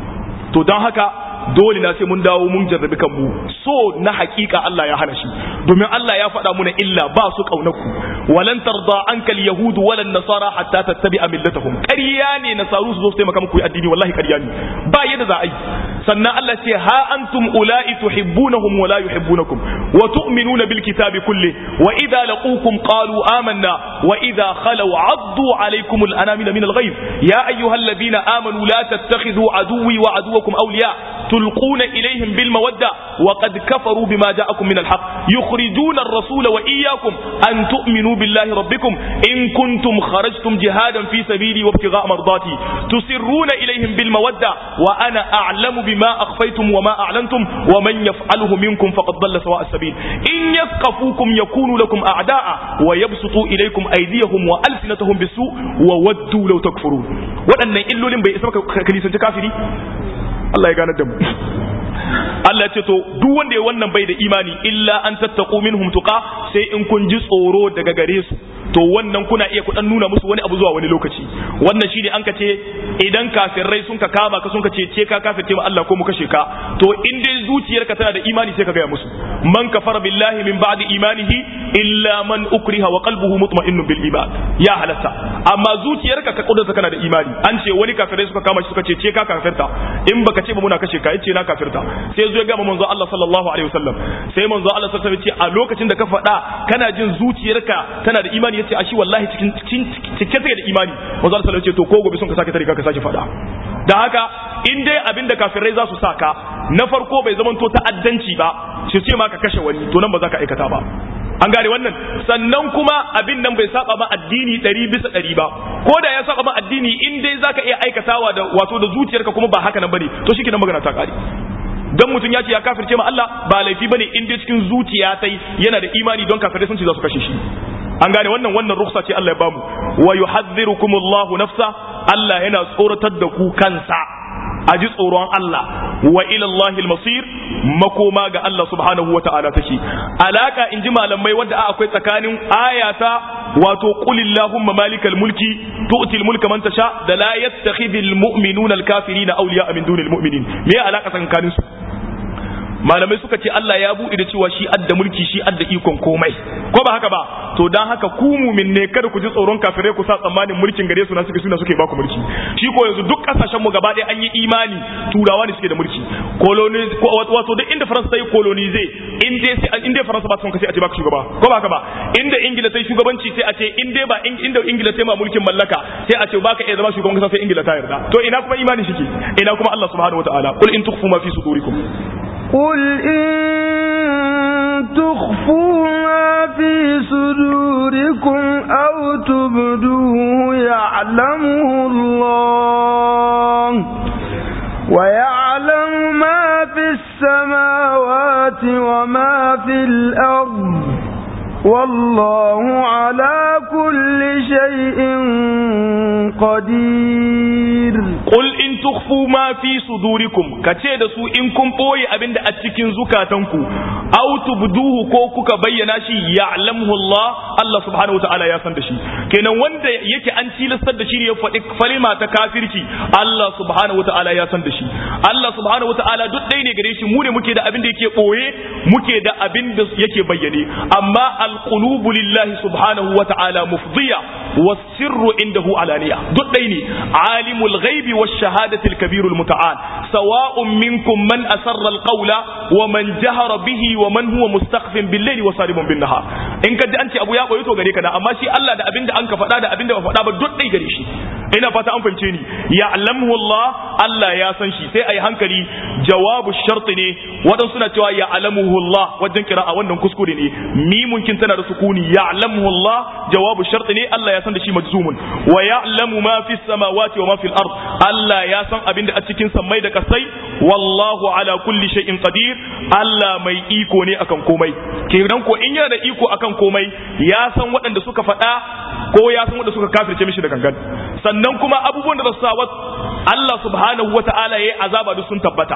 to don haka dole na sai mun dawo mun jarrabi kanmu so na hakika Allah ya hana shi domin Allah ya faɗa muna illa ba su kaunaku walan tarda ankal yahud walan nasara hatta tattabi'a millatahum ƙarya ne nasaru su zo su taimaka muku yi addini wallahi ƙarya ne ba yadda za a yi sannan Allah ce ha antum ula'i tuhibbunahum wa la yuhibbunakum wa tu'minuna bil kitabi kulli wa idza laqukum qalu amanna wa idza khalaw 'addu 'alaykum al anamil min al ghayb ya ayyuhalladhina amanu la tattakhidhu aduwwi wa aduwwakum awliya تلقون إليهم بالمودة وقد كفروا بما جاءكم من الحق يخرجون الرسول وإياكم أن تؤمنوا بالله ربكم إن كنتم خرجتم جهادا في سبيلي وابتغاء مرضاتي تسرون إليهم بالمودة وأنا أعلم بما أخفيتم وما أعلنتم ومن يفعله منكم فقد ضل سواء السبيل إن يثقفوكم يكونوا لكم أعداء ويبسطوا إليكم أيديهم وألسنتهم بالسوء وودوا لو تكفرون وأن إلو لم بيسمك كنيسة كافري Allah ya gane da mu Allah ce to duk wanda ya wannan bai da imani illa an tattaqu minhum tuqa sai in kun ji tsoro daga gare su to wannan kuna iya kudan nuna musu wani abu zuwa wani lokaci wannan shine an ka ce idan kafirai sun ka kama ka sun ka ce ce ka kafirce ma Allah ko mu kashe ka to in dai zuciyarka tana da imani sai ka gaya musu man kafara billahi min ba'di imanihi illa man ukriha wa qalbuhu mutma'innun bil iman ya halatta amma zuciyarka ka kudurta kana da imani an ce wani kafirai suka kama shi suka ce ce ka kafirta in baka ce ba muna kashe ka yace na kafirta sai zo ya ga manzo Allah sallallahu alaihi wasallam sai manzo Allah sallallahu alaihi wasallam ce a lokacin da ka faɗa kana jin zuciyarka tana da imani yace a shi wallahi cikin cike take da imani manzo Allah sallallahu alaihi wasallam ce to ko gobe sun ka sake tare ka sake faɗa da haka in dai abin da kafirai za su saka na farko bai zamanto ta'addanci ba su ce ma ka kashe wani to nan ba za ka aikata ba an gane wannan sannan kuma abin nan bai saba ma addini ɗari bisa ɗari ba ko da ya saba ma addini in dai zaka iya aikatawa da wato da zuciyarka kuma ba haka nan bane to shi magana ta kare dan mutum ya ce ya kafirce ma Allah ba laifi bane in dai cikin zuciya tai yana da imani don kafirai sun ce za su kashe shi an gane wannan wannan ruksa ce Allah ya bamu wa yuhadhdhirukumullahu nafsa Allah yana tsoratar da ku kansa a ji tsoron Allah wa ilallahi masir makoma ga Allah subhanahu wata'ala take alaka in ji malamai wadda akwai tsakanin ayata wato qulillahumma malikal mulki tu'til mulka man tasha da la yattakhidhul mu'minuna al-kafirina awliya min dunil mu'minin me alaka tsakanin su malamai suka ce Allah ya buɗe da cewa shi adda mulki shi adda ikon komai ko ba haka ba to dan haka ku mumin ne kada ku ji tsoron kafirai ku sa tsammanin mulkin gare su na suke suna suke baku mulki shi ko yanzu duk kasashen mu gaba ɗaya an yi imani turawa ne suke da mulki koloni wato duk inda faransa ta yi kolonize in dai sai in dai faransa ba ta son ka sai a ce baka shugaba ko ba haka ba inda ingila ta yi shugabanci sai a ce in dai ba inda ingila ta yi ma mulkin mallaka sai a ce baka iya zama shugaban kasa sai ingila ta yarda to ina kuma imani shike ina kuma Allah subhanahu wataala qul in tukhfu ma fi sudurikum قل إن تخفوا ما في صدوركم أو تبدوه يعلمه الله ويعلم ما في السماوات وما في الأرض والله على كل شيء قدير Qul in tukhfu ma fi sudurikum kace da su in kun boye abinda a cikin zukatanku aw tubduhu ko kuka bayyana shi ya'lamuhu Allah Allah subhanahu wataala ya san da shi kenan wanda yake an tilastar da shi ne ya faɗi kalima ta kafirci Allah subhanahu wataala ya san da shi Allah subhanahu wataala duk ɗaya ne gare shi mu ne muke da abin da yake boye muke da abin da yake bayyane amma alqulubu lillahi subhanahu wataala mufdiya was-sirru indahu alaniya duk ɗaya ne alimul ghaibi wash-shahadati al-kabir al-muta'al sawa'un minkum man asarra al-qawla wa man jahara bihi wa man huwa mustakhfin bil-layli wa saribun bin-nahar in ka ji an ce abu ya koyi to gare ka da amma shi Allah da abinda an ka faɗa da abinda ba faɗa ba duk ɗaya gare shi ina fata an fahimce ni ya'lamuhu Allah Allah ya san shi sai ayi hankali jawabu shart ne wadan suna cewa ya'lamuhu Allah wajen kira'a wannan kuskure ne mimun kin tana da sukuni ya'lamuhu Allah jawabu shart ne Allah ya san da shi majzumun wa ya'lamu ma fi samawati wa ma fil ard Allah ya san abin da a cikin sammai da kasai wallahu ala kulli shay'in qadir Allah mai iko ne akan komai kenan ko in yana da iko akan komai ya san waɗanda suka faɗa ko ya san waɗanda suka kafirce mishi da gangan sannan kuma abubuwan da su sa Allah subhanahu wata'ala yayi azaba duk sun tabbata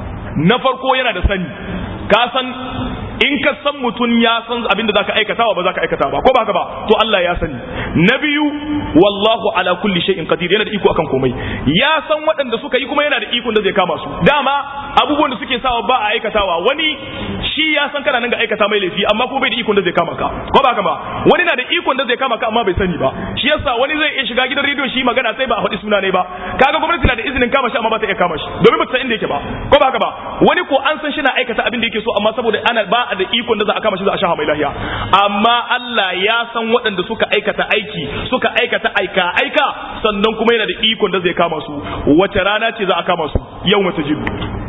na farko yana da sani ka san in ka san mutum ya san abin da zaka aikata ba zaka aikata ba ko ba haka ba to Allah ya sani na biyu wallahu ala kulli shay'in qadir yana da iko akan komai ya san waɗanda suka yi kuma yana da iko da zai kama su dama abubuwan da suke sawa ba a aikatawa wani shi ya san kana nan ga aikata mai laifi amma ko bai da iko da zai kama ka ko ba haka ba wani na da iko da zai kama ka amma bai sani ba shi yasa wani zai iya shiga gidan rediyo shi magana sai ba a faɗi suna ne ba kaga gwamnati na da izinin kama shi amma ba ta iya kama shi domin ba ta san inda yake ba ko ba haka ba wani ko an san shi na aikata abin da yake so amma saboda ana ba a da ikon da za a kama shi za a sha mai lahiya amma Allah ya san waɗanda suka aikata aiki suka aikata aika aika sannan kuma yana da ikon da zai kama su wace rana ce za a kama su yau mata jibu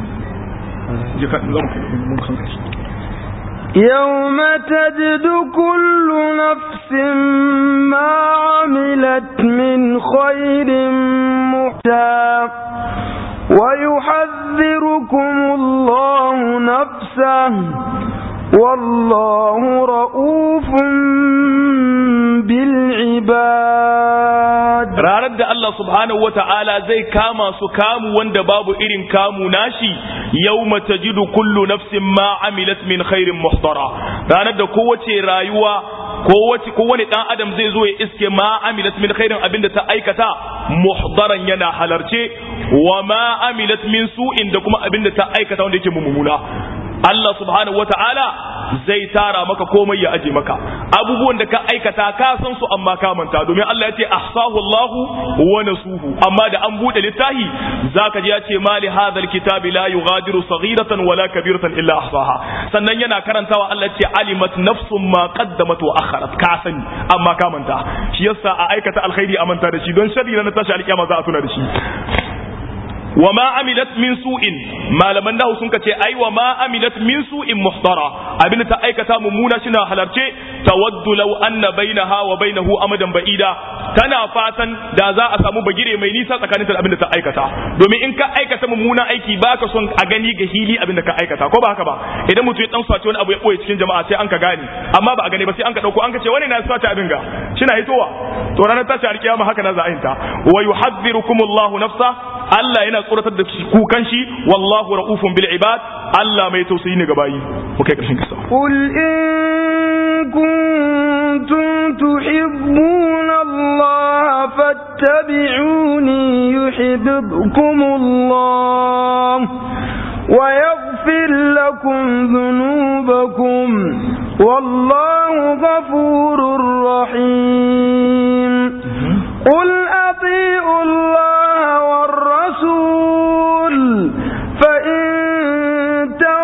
يوم تجد كل نفس ما عملت من خير محتى ويحذركم الله نفسه والله رؤوف بالعباد ranar da Allah subhanahu wa ta'ala zai kama su kamu wanda babu irin kamu nashi yau tajidu kullu nafsin ma amilat min khairin muhtara ranar da kowace rayuwa kowace kowane dan adam zai zo ya iske ma amilat min khairin abinda ta aikata muhdaran yana halarce wa ma amilat min su'in da kuma abinda ta aikata wanda yake mummuna Allah subhanahu wata'ala zai tara maka komai ya aje maka abubuwan da ka aikata ka san su amma ka manta domin Allah ya ce ahsahu Allahu wa nasuhu amma da an bude littafi zaka ji ya ce mali hadhal kitabi la yughadiru saghiratan wala kabiratan illa ahsaha sannan yana karantawa Allah ya ce alimat nafsun ma qaddamat wa akharat ka sani amma ka manta shi yasa a aikata alkhairi a manta da shi don sharri na tashi alkiyama za a tuna da shi wa ma amilat min su'in malaman nahu sun kace ai wa ma amilat min su'in muhtara abin ta aikata mummuna shina halarce tawaddu law anna bainaha wa bainahu amadan ba'ida tana fatan da za a samu bagire mai nisa tsakanin da abin da ta aikata domin in ka aikata mummuna aiki baka son a gani ga hili abin da ka aikata ko ba haka ba idan mutum ya dan sace wani abu ya boye cikin jama'a sai an ka gane amma ba a gane ba sai an ka dauko an ka ce wani na sace abin ga shina hitowa to ranar tashi alkiyama haka na za a yinta wa yuhadhdhirukumullahu nafsa Allah yana tsoratar da kukan shi wallahu ra'ufun bil ibad Allah mai tausayi ne ga bayi mu kai karshen kisa قل إن كنتم تحبون الله فاتبعوني يحببكم الله ويغفر لكم ذنوبكم والله غفور رحيم قل أطيعوا الله والرسول فإن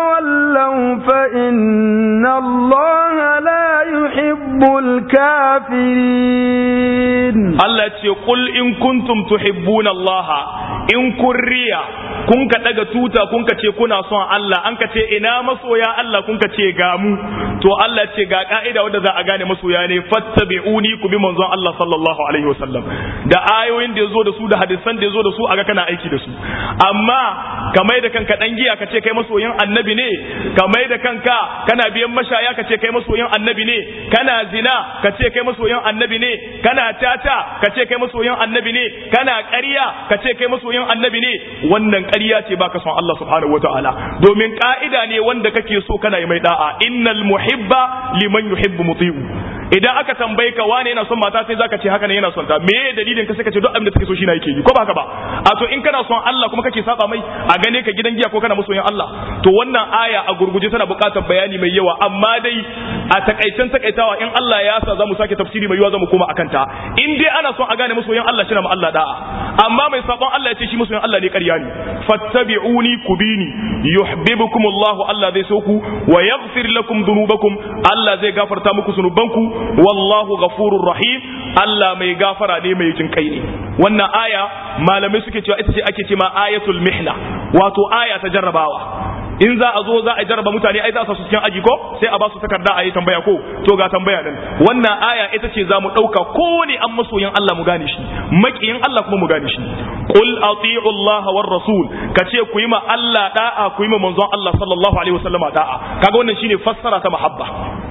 تولوا فإن الله لا يحب الكافرين الكافرين Allah ce qul in kuntum tuhibbuna Allah in kun riya kun ka daga tuta kun ka ce kuna son Allah an ka ce ina masoya Allah kun ka ce ga mu to Allah ce ga ka'ida wanda za a gane masoya ne fattabi'uni ku bi manzon Allah sallallahu alaihi wasallam da ayoyin da yazo da su da hadisan da yazo da su aga kana aiki da su amma kamai da kanka dan giya ka ce kai masoyin annabi ne kamai da kanka kana biyan mashaya ka ce kai masoyin annabi ne kana zina ka ce kai masoyin annabi ne kana tata ka ce kai masoyin annabi ne kana ƙarya ka ce kai masoyin annabi ne wannan ƙarya ce baka son Allah subhanahu wataala domin ka'ida ne wanda kake so kana yi mai da'a innal muhibba liman yuhibbu muti'u idan aka tambaye ka wane yana son mata sai zaka ce haka ne yana son ta me dalilin ka sai ka ce duk abin da take so shi na yake yi ko ba haka ba a to in kana son Allah kuma kake saba mai a gane ka gidan giya ko kana masoyin Allah to wannan aya a gurguje tana buƙatar bayani mai yawa amma dai a takaicen takaitawa in Allah ya sa zamu sake tafsiri mai yawa zamu koma akan ta in dai ana son a gane masoyin Allah shi na ma Allah da'a amma mai sabon Allah ya ce shi masoyin Allah ne ƙarya ne fattabi'uni kubini yuhibbukumullahu Allah zai so ku wa yaghfir lakum dhunubakum Allah zai gafarta muku zunubanku wallahu ghafurur rahim Allah mai gafara ne mai jin kai ne wannan aya malamai suke cewa ita ce ake cewa ayatul mihna wato aya ta jarrabawa in za a zo za a jarraba mutane ai za su cikin aji ko sai a ba su takarda a yi tambaya ko to ga tambaya nan wannan aya ita ce za mu ɗauka kowane an masoyin Allah mu gane shi makiyin Allah kuma mu gane shi qul ati'u Allah war rasul ka ce ku yi ma Allah da'a ku yi ma manzon Allah sallallahu alaihi wasallama da'a kaga wannan shine fassara ta mahabba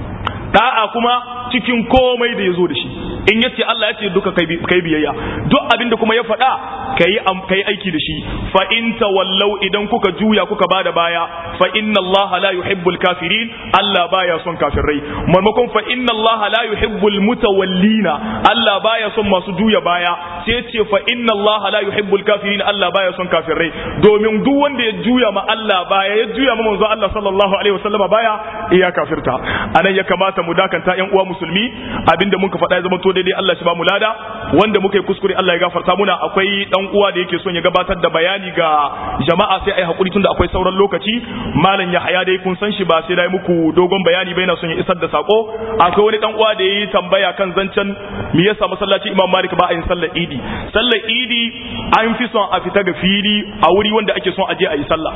da'a kuma cikin komai da ya zo da shi in ya ce Allah ya ce duka kai biyayya duk abin da kuma ya faɗa ka yi aiki da shi fa in tawallau idan kuka juya kuka bada baya fa inna Allah la yuhibbul kafirin Allah baya son kafirai marmakon fa inna Allah la yuhibbul mutawallina Allah baya son masu juya baya sai ce fa inna Allah la yuhibbul kafirin Allah baya son kafirai domin duk wanda ya juya ma Allah baya ya juya ma manzo Allah sallallahu alaihi wasallama baya iya kafirta anan ya kamata mu dakanta yan uwa musulmi abinda muka faɗa ya zama to daidai Allah shi ba mu lada wanda muka yi kuskure Allah ya gafarta muna akwai dan uwa da yake son ya gabatar da bayani ga jama'a sai ai hakuri tunda akwai sauran lokaci malam Yahaya dai kun san shi ba sai dai muku dogon bayani bai na son ya isar da sako akwai wani dan uwa da yayi tambaya kan zancen me yasa masallaci Imam Malik ba a yin sallar Idi sallar Idi an fi son a fita ga fili a wuri wanda ake son a je a yi sallah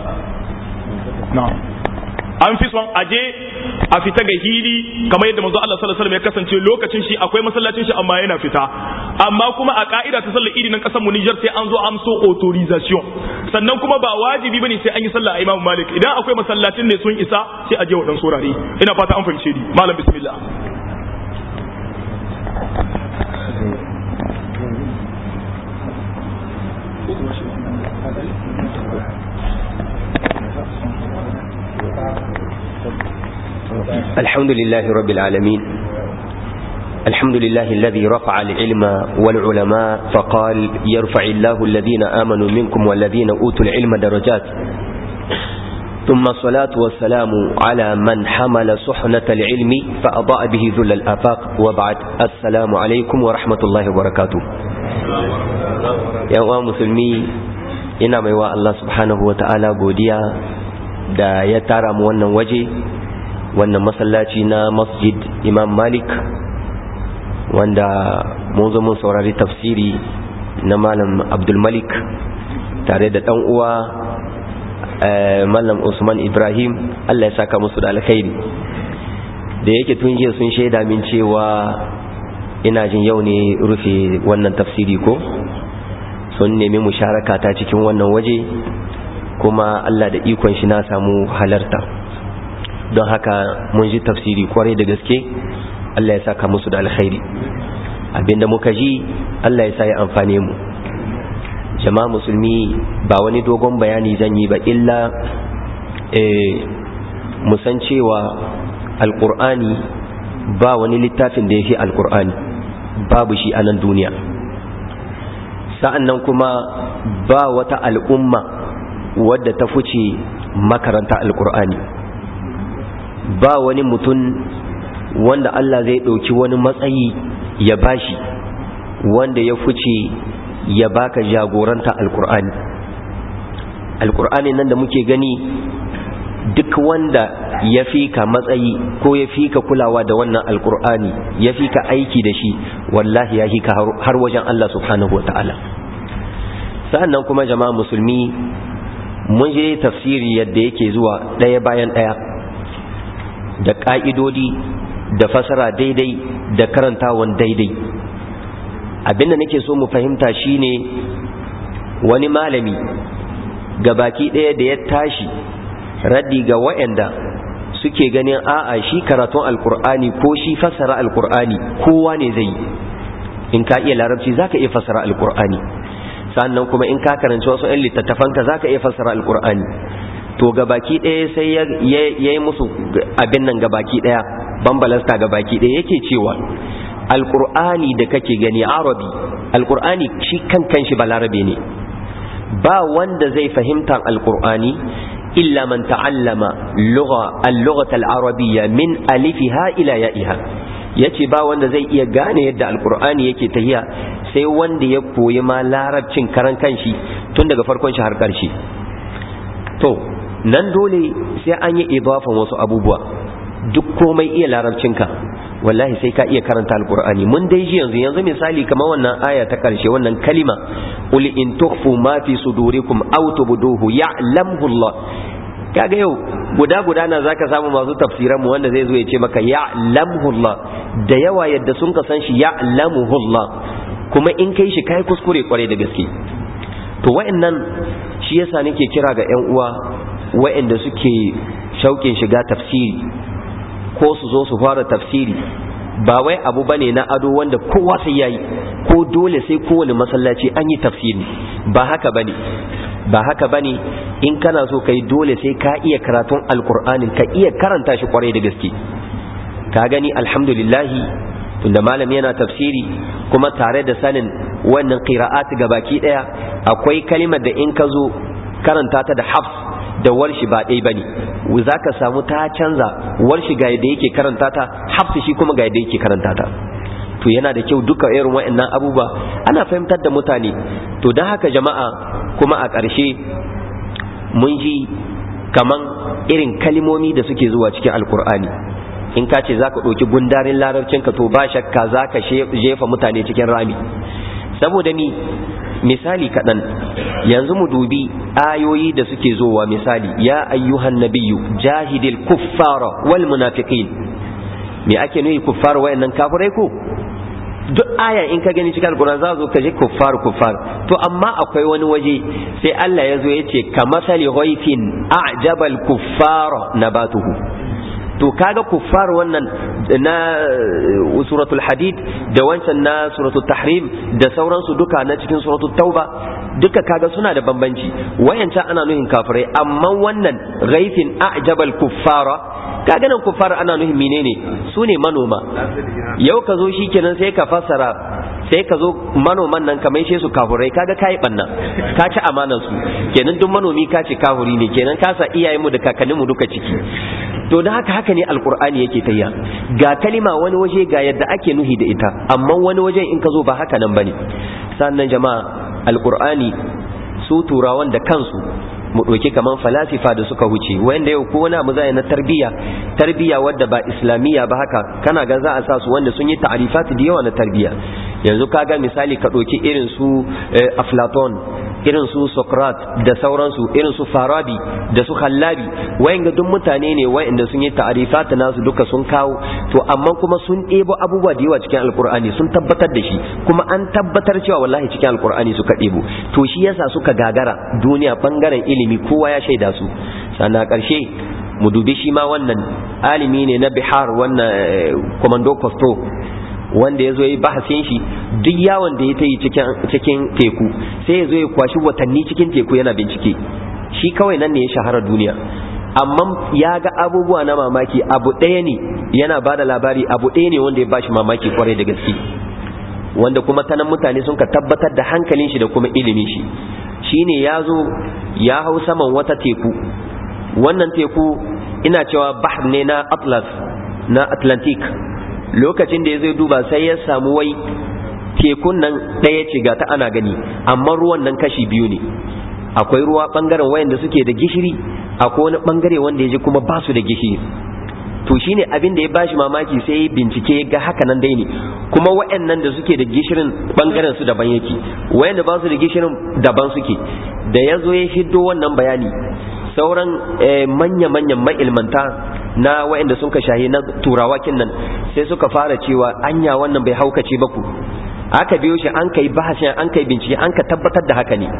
na'am an fi son aje a fita ga hili kamar yadda manzo Allah sallallahu alaihi wasallam ya kasance lokacin shi akwai masallacin shi amma yana fita amma kuma a ka'ida ta sallar idi nan kasar mu Niger sai an zo amso authorization sannan kuma ba wajibi bane sai an yi sallah a Imam Malik idan akwai masallacin ne sun isa sai aje wadan surare ina fata an fahimce ni malam bismillah الحمد لله رب العالمين الحمد لله الذي رفع العلم والعلماء فقال يرفع الله الذين آمنوا منكم والذين أوتوا العلم درجات ثم الصلاة والسلام على من حمل صحنة العلم فأضاء به ذل الآفاق وبعد السلام عليكم ورحمة الله وبركاته يا مسلمي ina mai wa Allah subhanahu wa ta'ala godiya da ya tara mu wannan waje wannan masallaci na masjid imam malik wanda mun zo mun saurari tafsiri na malam abdulmalik tare da dan uwa malam usman ibrahim allah ya saka musu da alkhairi da yake tun jiya sun shaida min cewa ina jin yau ne rufe wannan tafsiri ko sun nemi musharaka ta cikin wannan waje kuma allah da ikon shi na samu halarta don haka mun ji tafsiri kwarai da gaske Allah ya saka musu da alkhairi abinda muka ji Allah ya sa ya amfane mu jama'a musulmi ba wani dogon bayani zan yi ba illa musan cewa alkur'ani ba wani littafin da ya fi alkur'ani babu shi a nan duniya sa'annan kuma ba wata al'umma wadda ta fice makaranta alkur'ani ba wani mutum wanda Allah zai ɗauki wani matsayi ya bashi wanda ya fice ya baka jagoranta alkur'ani alkur'ani nan da muke gani duk wanda ya fi ka matsayi ko ya fi ka kulawa da wannan alkur'ani ya fi ka aiki da shi wallahi ya fi ka har wajen Allah subhanahu wa ta'ala sa'annan kuma jama'a musulmi mun je tafsiri yadda yake zuwa ɗaya bayan ɗaya da ƙa'idodi da fasara daidai da karantawan daidai abinda nake so mu fahimta shine wani malami ga baki ɗaya da ya tashi raddi ga wa'anda suke ganin a'a shi karatun alkur'ani ko shi fasara alkur'ani kowa ne zai in ka iya larabci zaka iya fasara alkur'ani sannan kuma in ka karanci wasu 'yan littattafanka zaka iya fasara alkur'ani to gabaki ɗaya sai ya yi musu abin nan gabaki ɗaya bambalasta gabaki ɗaya yake cewa alkur'ani da kake gani arabi alkur'ani shi kan kanshi balarabe ne ba wanda zai fahimta alkur'ani illa man ta'allama lugha al-lughah al-arabiyya min alifiha ila ya'iha yace ba wanda zai iya gane yadda alkur'ani yake tahiya sai wanda ya koyi ma larabcin karan kanshi tun daga farkon shi har karshe to nan dole sai an yi idafan wasu abubuwa duk komai iya larabcinka wallahi sai ka iya karanta alkur'ani mun dai ji yanzu yanzu misali kamar wannan aya ta karshe wannan kalima qul in tukhfu ma fi sudurikum aw tubduhu ya'lamuhu Allah kaga yau guda guda na zaka samu masu tafsiran mu wanda zai zo ya ce maka ya'lamuhu Allah da yawa yadda sun ka san shi ya'lamuhu Allah kuma in kai shi kai kuskure kware da gaske to wa'annan shi yasa nake kira ga ƴan uwa wa'anda suke shauƙin shiga tafsiri ko su zo su fara tafsiri ba wai abu bane na ado wanda kowa sai yayi ko dole sai kowane masallaci an yi tafsiri ba haka bane ba haka bane in kana so kai dole sai ka iya karatun alkur'anin ka iya karanta shi kwarai da gaske ka gani alhamdulillahi tunda malam yana tafsiri kuma tare da sanin wannan qira'at baki daya akwai kalimar da in ka zo karanta ta da hafs da warshi ba ɗaya bane za ka samu ta canza warshi ga yadda yake karanta ta hafsi shi kuma ga yadda yake karanta ta to yana da kyau duka irin wa'annan abubuwa ana fahimtar da mutane to don haka jama'a kuma a ƙarshe mun ji kaman irin kalimomi da suke zuwa cikin alkur'ani in ka ce za ka ɗauki gundarin larabcinka to ba shakka za ka jefa mutane cikin rami saboda ni misali kaɗan yanzu mu dubi ayoyi da suke zowa misali ya ayyuhan nabiyyu jahidil kuffara wal munafiqin me ake nufi kuffar wayannan kafirai ko duk aya in ka gani cikin alquran za zo ka je kuffar kuffar to amma akwai wani waje sai Allah ya zo ya ce ka masali ghaifin a'jabal kuffara nabatuhu to kaga kuffar wannan na suratul hadid da wancan na suratul tahrim da sauransu duka na cikin suratul tauba duka kaga suna da bambanci wayancan ana nuhin kafirai amma wannan ghaifin a'jabal kuffara kaga nan kuffar ana nuhin menene su ne manoma yau ka zo shikenan sai ka fassara sai ka zo manoman nan ka maishe su kafurai kaga kai banna ka ci amanar su kenan duk manomi ka ci kafuri ne kenan ka sa iyayenmu da kakanninmu duka ciki to da haka haka ne alkur'ani yake tayya ga kalima wani waje ga yadda ake nuhi da ita amma wani waje in ka zo ba haka nan bane sannan jama'a alkur'ani su turawan da kansu mu ɗauki kaman falasifa da suka huce wanda yau ko wani abu zai na tarbiyya tarbiyya wadda ba islamiyya ba haka kana ga za a sa su wanda sun yi ta'arifat da yawa na tarbiyya yanzu kaga misali ka ɗauki irin su aflaton irin su sokrat da sauransu irin su farabi da su hallabi wayanga duk mutane ne wayanda sun yi ta'arifat nasu duka sun kawo to amma kuma sun ɗebo abubuwa da yawa cikin alkur'ani sun tabbatar da shi kuma an tabbatar cewa wallahi cikin alkur'ani suka ɗebo to shi yasa suka gagara duniya bangaren ilimi kowa ya shaida su sannan ƙarshe mu dubi shi ma wannan alimi ne na bihar wannan komando kosto wanda ya zo ya yi bahasin shi duk yawon da ya ta yi cikin teku sai ya zo ya kwashi watanni cikin teku yana bincike shi kawai nan ne ya shahara duniya amma ya ga abubuwa na mamaki abu ɗaya ne yana ba da labari abu ɗaya ne wanda ya bashi mamaki kwarai da gaske wanda kuma ta nan mutane sun ka tabbatar da hankalin shi da kuma ilimin shi shine ya zo ya hau saman wata teku wannan teku ina cewa bahar ne na atlas na atlantic lokacin da ya zai duba sai ya samu wai tekun nan ɗaya ce ga ta ana gani amma ruwan nan kashi biyu ne akwai ruwa bangaren wayanda suke da gishiri akwai wani bangare wanda ya ji kuma ba su da gishiri to shine abin da ya bashi mamaki sai ya bincike ga haka nan dai ne kuma wayannan da suke da gishirin bangaren su daban yake wayanda ba su da gishirin daban suke da ya zo ya hiddo wannan bayani sauran manya-manyan ma'ilmanta na wayanda sun ka shahi na turawa nan sai suka fara cewa anya wannan bai haukace ba ku aka biyo shi an kai bahashin an kai bincike an ka tabbatar da haka ne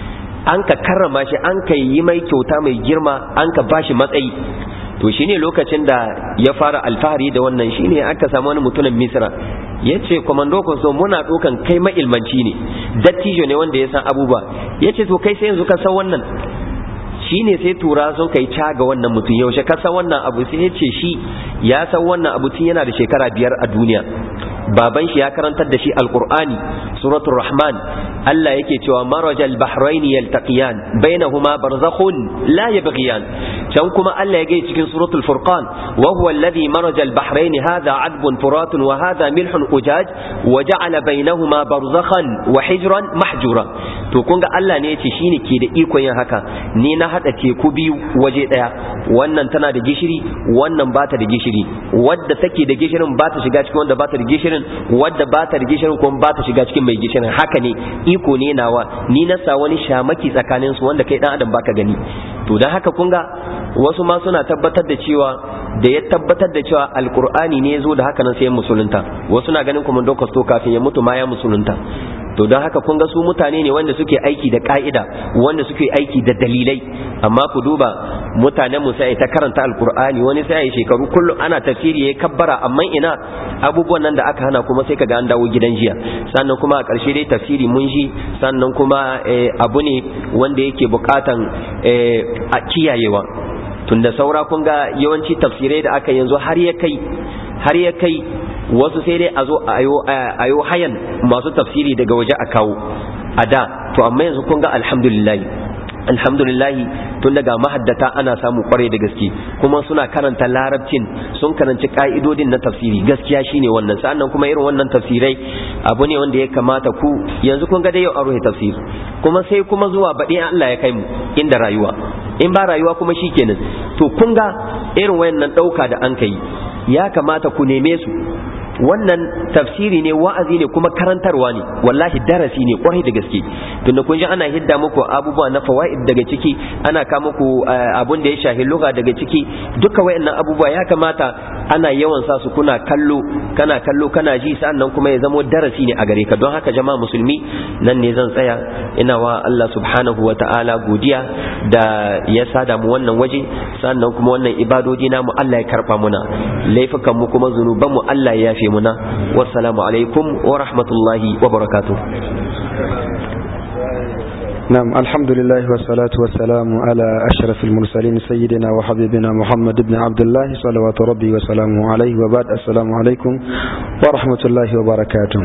an ka karrama shi an ka yi mai kyauta mai girma an ka bashi matsayi to shine lokacin da ya fara alfahari da wannan shine aka samu wani mutumin misra ya ce kwamando so muna ɗaukan kai ma'ilmanci ne dattijo ne wanda ya san abubuwa ya ce to kai sai yanzu ka san wannan shine sai tura sun kai caga wannan mutum yaushe ka san wannan abu sai ya ce shi ya san wannan abu tun yana da shekara biyar a duniya baban shi ya karantar da shi alqur'ani suratul rahman Allah yake cewa marajal bahrain yaltaqiyan bainahuma barzakhun la yabghiyan can kuma Allah ya gai cikin suratul furqan wa huwa alladhi marajal bahrain hadha adbun furatun wa hadha milhun ujaj wa ja'ala bainahuma barzakhan wa hijran mahjura to kun ga Allah ne yace shine ke da ikon yin haka ni na hada teku biyu waje daya wannan tana da gishiri wannan bata da gishiri wadda take da gishirin bata shiga cikin wanda bata da gishirin wadda bata da gishirin kuma bata shiga cikin mai gishirin haka ne iko ne nawa ni na sa wani shamaki tsakanin su wanda kai dan adam baka gani to dan haka kun ga wasu ma suna tabbatar da cewa da ya tabbatar da cewa alkur'ani ne ya zo da haka nan sai musulunta wasu na ganin kuma dokasto kafin ya mutu ma ya musulunta to don haka kun ga su mutane ne wanda suke aiki da ka'ida wanda suke aiki da dalilai amma ku duba mutanen mu sai ta karanta alkur'ani wani sai ya shekaru kullum ana tafsiri ya kabbara amma ina abubuwan nan da aka hana kuma sai kaga an dawo gidan jiya sannan kuma a ƙarshe dai tafsiri mun shi sannan kuma abu ne wanda yake buƙatan a kiyayewa tunda saura kun ga yawanci tafsirai da aka yanzu har ya kai har ya kai wasu sai dai a zo a yo hayan masu tafsiri daga waje a kawo a da to amma yanzu kun ga alhamdulillah alhamdulillah tun daga mahaddata ana samu kware da gaske kuma suna karanta larabcin sun karanci ka'idodin na tafsiri gaskiya shine wannan sannan kuma irin wannan tafsirai abu ne wanda ya kamata ku yanzu kun ga dai yau a ruhe tafsir kuma sai kuma zuwa baɗi Allah ya kai mu inda rayuwa in ba rayuwa kuma shikenan to kun ga irin wayannan ɗauka da an kai ya kamata ku neme su wannan tafsiri ne wa'azi ne kuma karantarwa ne wallahi darasi ne kwarai da gaske tunda kun ji ana hidda muku abubuwa na fawaid daga ciki ana ka muku abun da ya shahi lugha daga ciki duka wayannan abubuwa ya kamata ana yawan sa su kuna kallo kana kallo kana ji sannan kuma ya zamo darasi ne a gare ka don haka jama'a musulmi nan ne zan tsaya ina wa Allah subhanahu wa ta'ala godiya da ya sada mu wannan waje sannan kuma wannan ibadodi namu Allah ya karba muna laifukan mu kuma zunuban mu Allah ya yafe muna wassalamu alaikum wa rahmatullahi wa barakatuh نعم الحمد لله والصلاة والسلام على أشرف المرسلين سيدنا وحبيبنا محمد بن عبد الله صلوات ربي وسلامه عليه وبعد السلام عليكم ورحمة الله وبركاته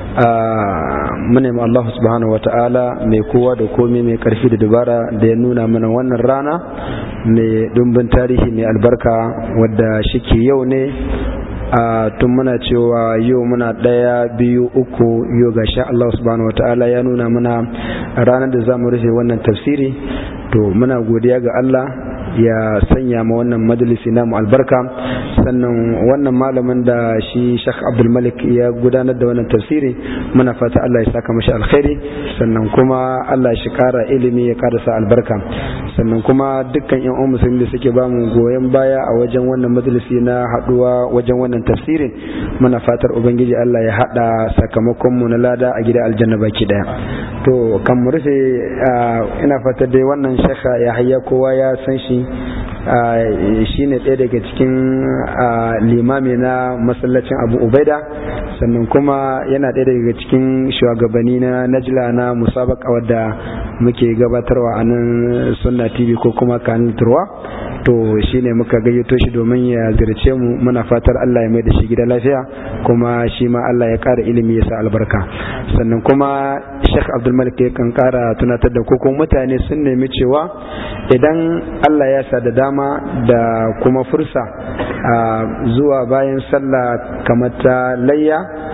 munem Allah subhanahu wata'ala mai kowa da komai mai karfi da dubara da ya nuna mana wannan rana mai dumbin tarihi mai albarka wadda shike yau ne a tun muna cewa yau muna ɗaya biyu uku yau ga sha Allah subhanahu wa ta'ala ya nuna mana ranar da za mu rufe wannan tafsiri to muna godiya ga Allah ya sanya ma wannan majalisi namu albarka sannan wannan malamin da shi Sheikh Abdul Malik ya gudanar da wannan tafsiri muna fata Allah ya saka mashi alkhairi sannan kuma Allah shi kara ilimi ya kara sa albarka sannan kuma dukkan yan uwan musulmi da suke ba mu goyon baya a wajen wannan majalisi na haduwa wajen wannan tafsirin muna fatar ubangiji Allah ya hada sakamakon mu na lada a gida aljanna baki daya to kan mu rufe ina fatar dai wannan shekha ya hayya kowa ya san shi shi ne ɗaya daga cikin limami na masallacin abu ubaida sannan kuma yana ɗaya daga cikin shugabanni na najla na musabaka wadda muke gabatarwa a nan sunna tv ko kuma kanin turwa to shine muka gayyato shi domin ya zirce mu muna fatar Allah ya mai da shi gida lafiya kuma shi ma Allah ya ƙara ilimi ya sa albarka sannan kuma Sheikh Abdul Malik ya kan ƙara tunatar da ko mutane sun nemi cewa idan Allah ya sa da dama da kuma fursa zuwa bayan sallah kamar ta layya to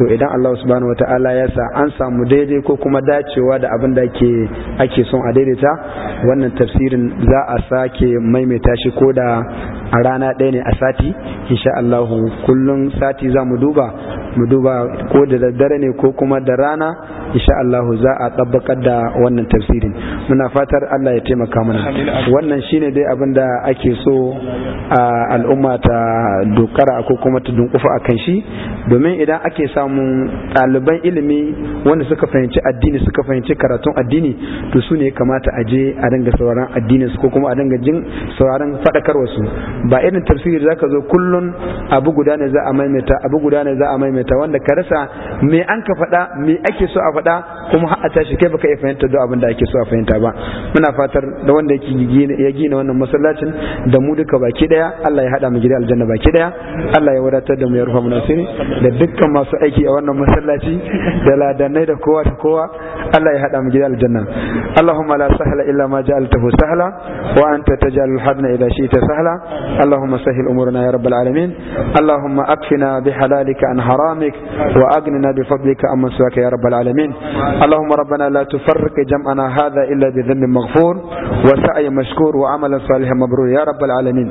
to idan Allah subhanahu wataala ya sa an samu daidai ko kuma dacewa da abin da ake ake son a daidaita wannan tafsirin za a sake maimaita shi ko da a rana ɗaya ne a sati insha Allah kullum sati za mu duba mu duba ko da daddare ne ko kuma da rana insha Allah za a tabbakar da wannan tafsirin muna fatar Allah ya taimaka mana wannan shine dai abin da ake so a al'umma ta dokara ko kuma ta dunkufa akan shi domin idan ake samun ɗaliban ilimi wanda suka fahimci addini suka fahimci karatun addini to su ne kamata a je a dinga sauraron addinin su ko kuma a dinga jin sauraron faɗakarwa su ba irin tafsiri zaka zo kullun abu guda ne za a maimaita abu guda ne za a maimaita wanda ka rasa me an ka faɗa me ake so a faɗa kuma har a tashi kai baka iya fahimta duk abin da ake so a fahimta ba muna fatar da wanda yake ya gina wannan masallacin da mu duka baki daya Allah ya hada mu gida aljanna baki daya Allah ya wadatar da mu ya rufa mu nasiri da dukkan masu aiki a wannan masallaci da ladanai da kowa da kowa Allah ya hada mu gida aljanna Allahumma la sahla illa ma ja'altahu sahla wa anta taj'alul hadna idha shi'ta sahla اللهم سهل أمورنا يا رب العالمين اللهم أكفنا بحلالك عن حرامك وأغننا بفضلك عمن سواك يا رب العالمين اللهم ربنا لا تفرق جمعنا هذا إلا بذنب مغفور وسعي مشكور وعمل صالح مبرور يا رب العالمين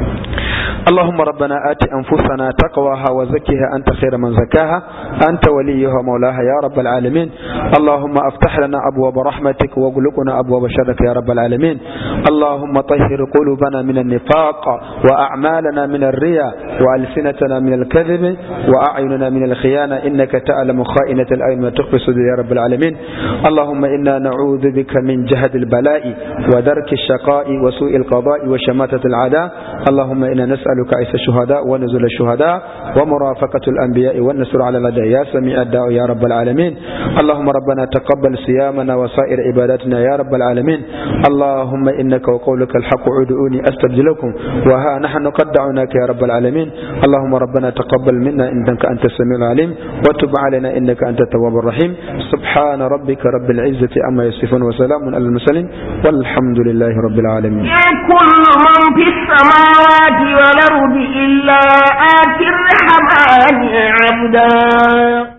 اللهم ربنا آت أنفسنا تقواها وزكها أنت خير من زكاها أنت وليها ومولاها يا رب العالمين اللهم افتح لنا أبواب رحمتك واغلقنا أبواب شرك يا رب العالمين اللهم طهر قلوبنا من النفاق وأعمالنا من الرياء وألسنتنا من الكذب وأعيننا من الخيانة إنك تعلم خائنة الأعين وتخفي الصدور يا رب العالمين اللهم إنا نعوذ بك من جهد البلاء ودرك الشقاء وسوء القضاء وشماتة العداء اللهم إنا نسألك عيسى الشهداء ونزل الشهداء ومرافقة الأنبياء والنصر على الأداء يا سميع الدعاء يا رب العالمين اللهم ربنا تقبل صيامنا وسائر عباداتنا يا رب العالمين اللهم إنك وقولك الحق ادعوني أستجب لكم وها نحن قد دعوناك يا رب العالمين اللهم ربنا تقبل منا إنك أنت السميع العليم وتب علينا إنك أنت التواب الرحيم سبحان ربك رب العزة عما يصفون وسلام على المرسلين والحمد لله رب العالمين كل من في السماوات والأرض إلا آتي الرحمن عبدا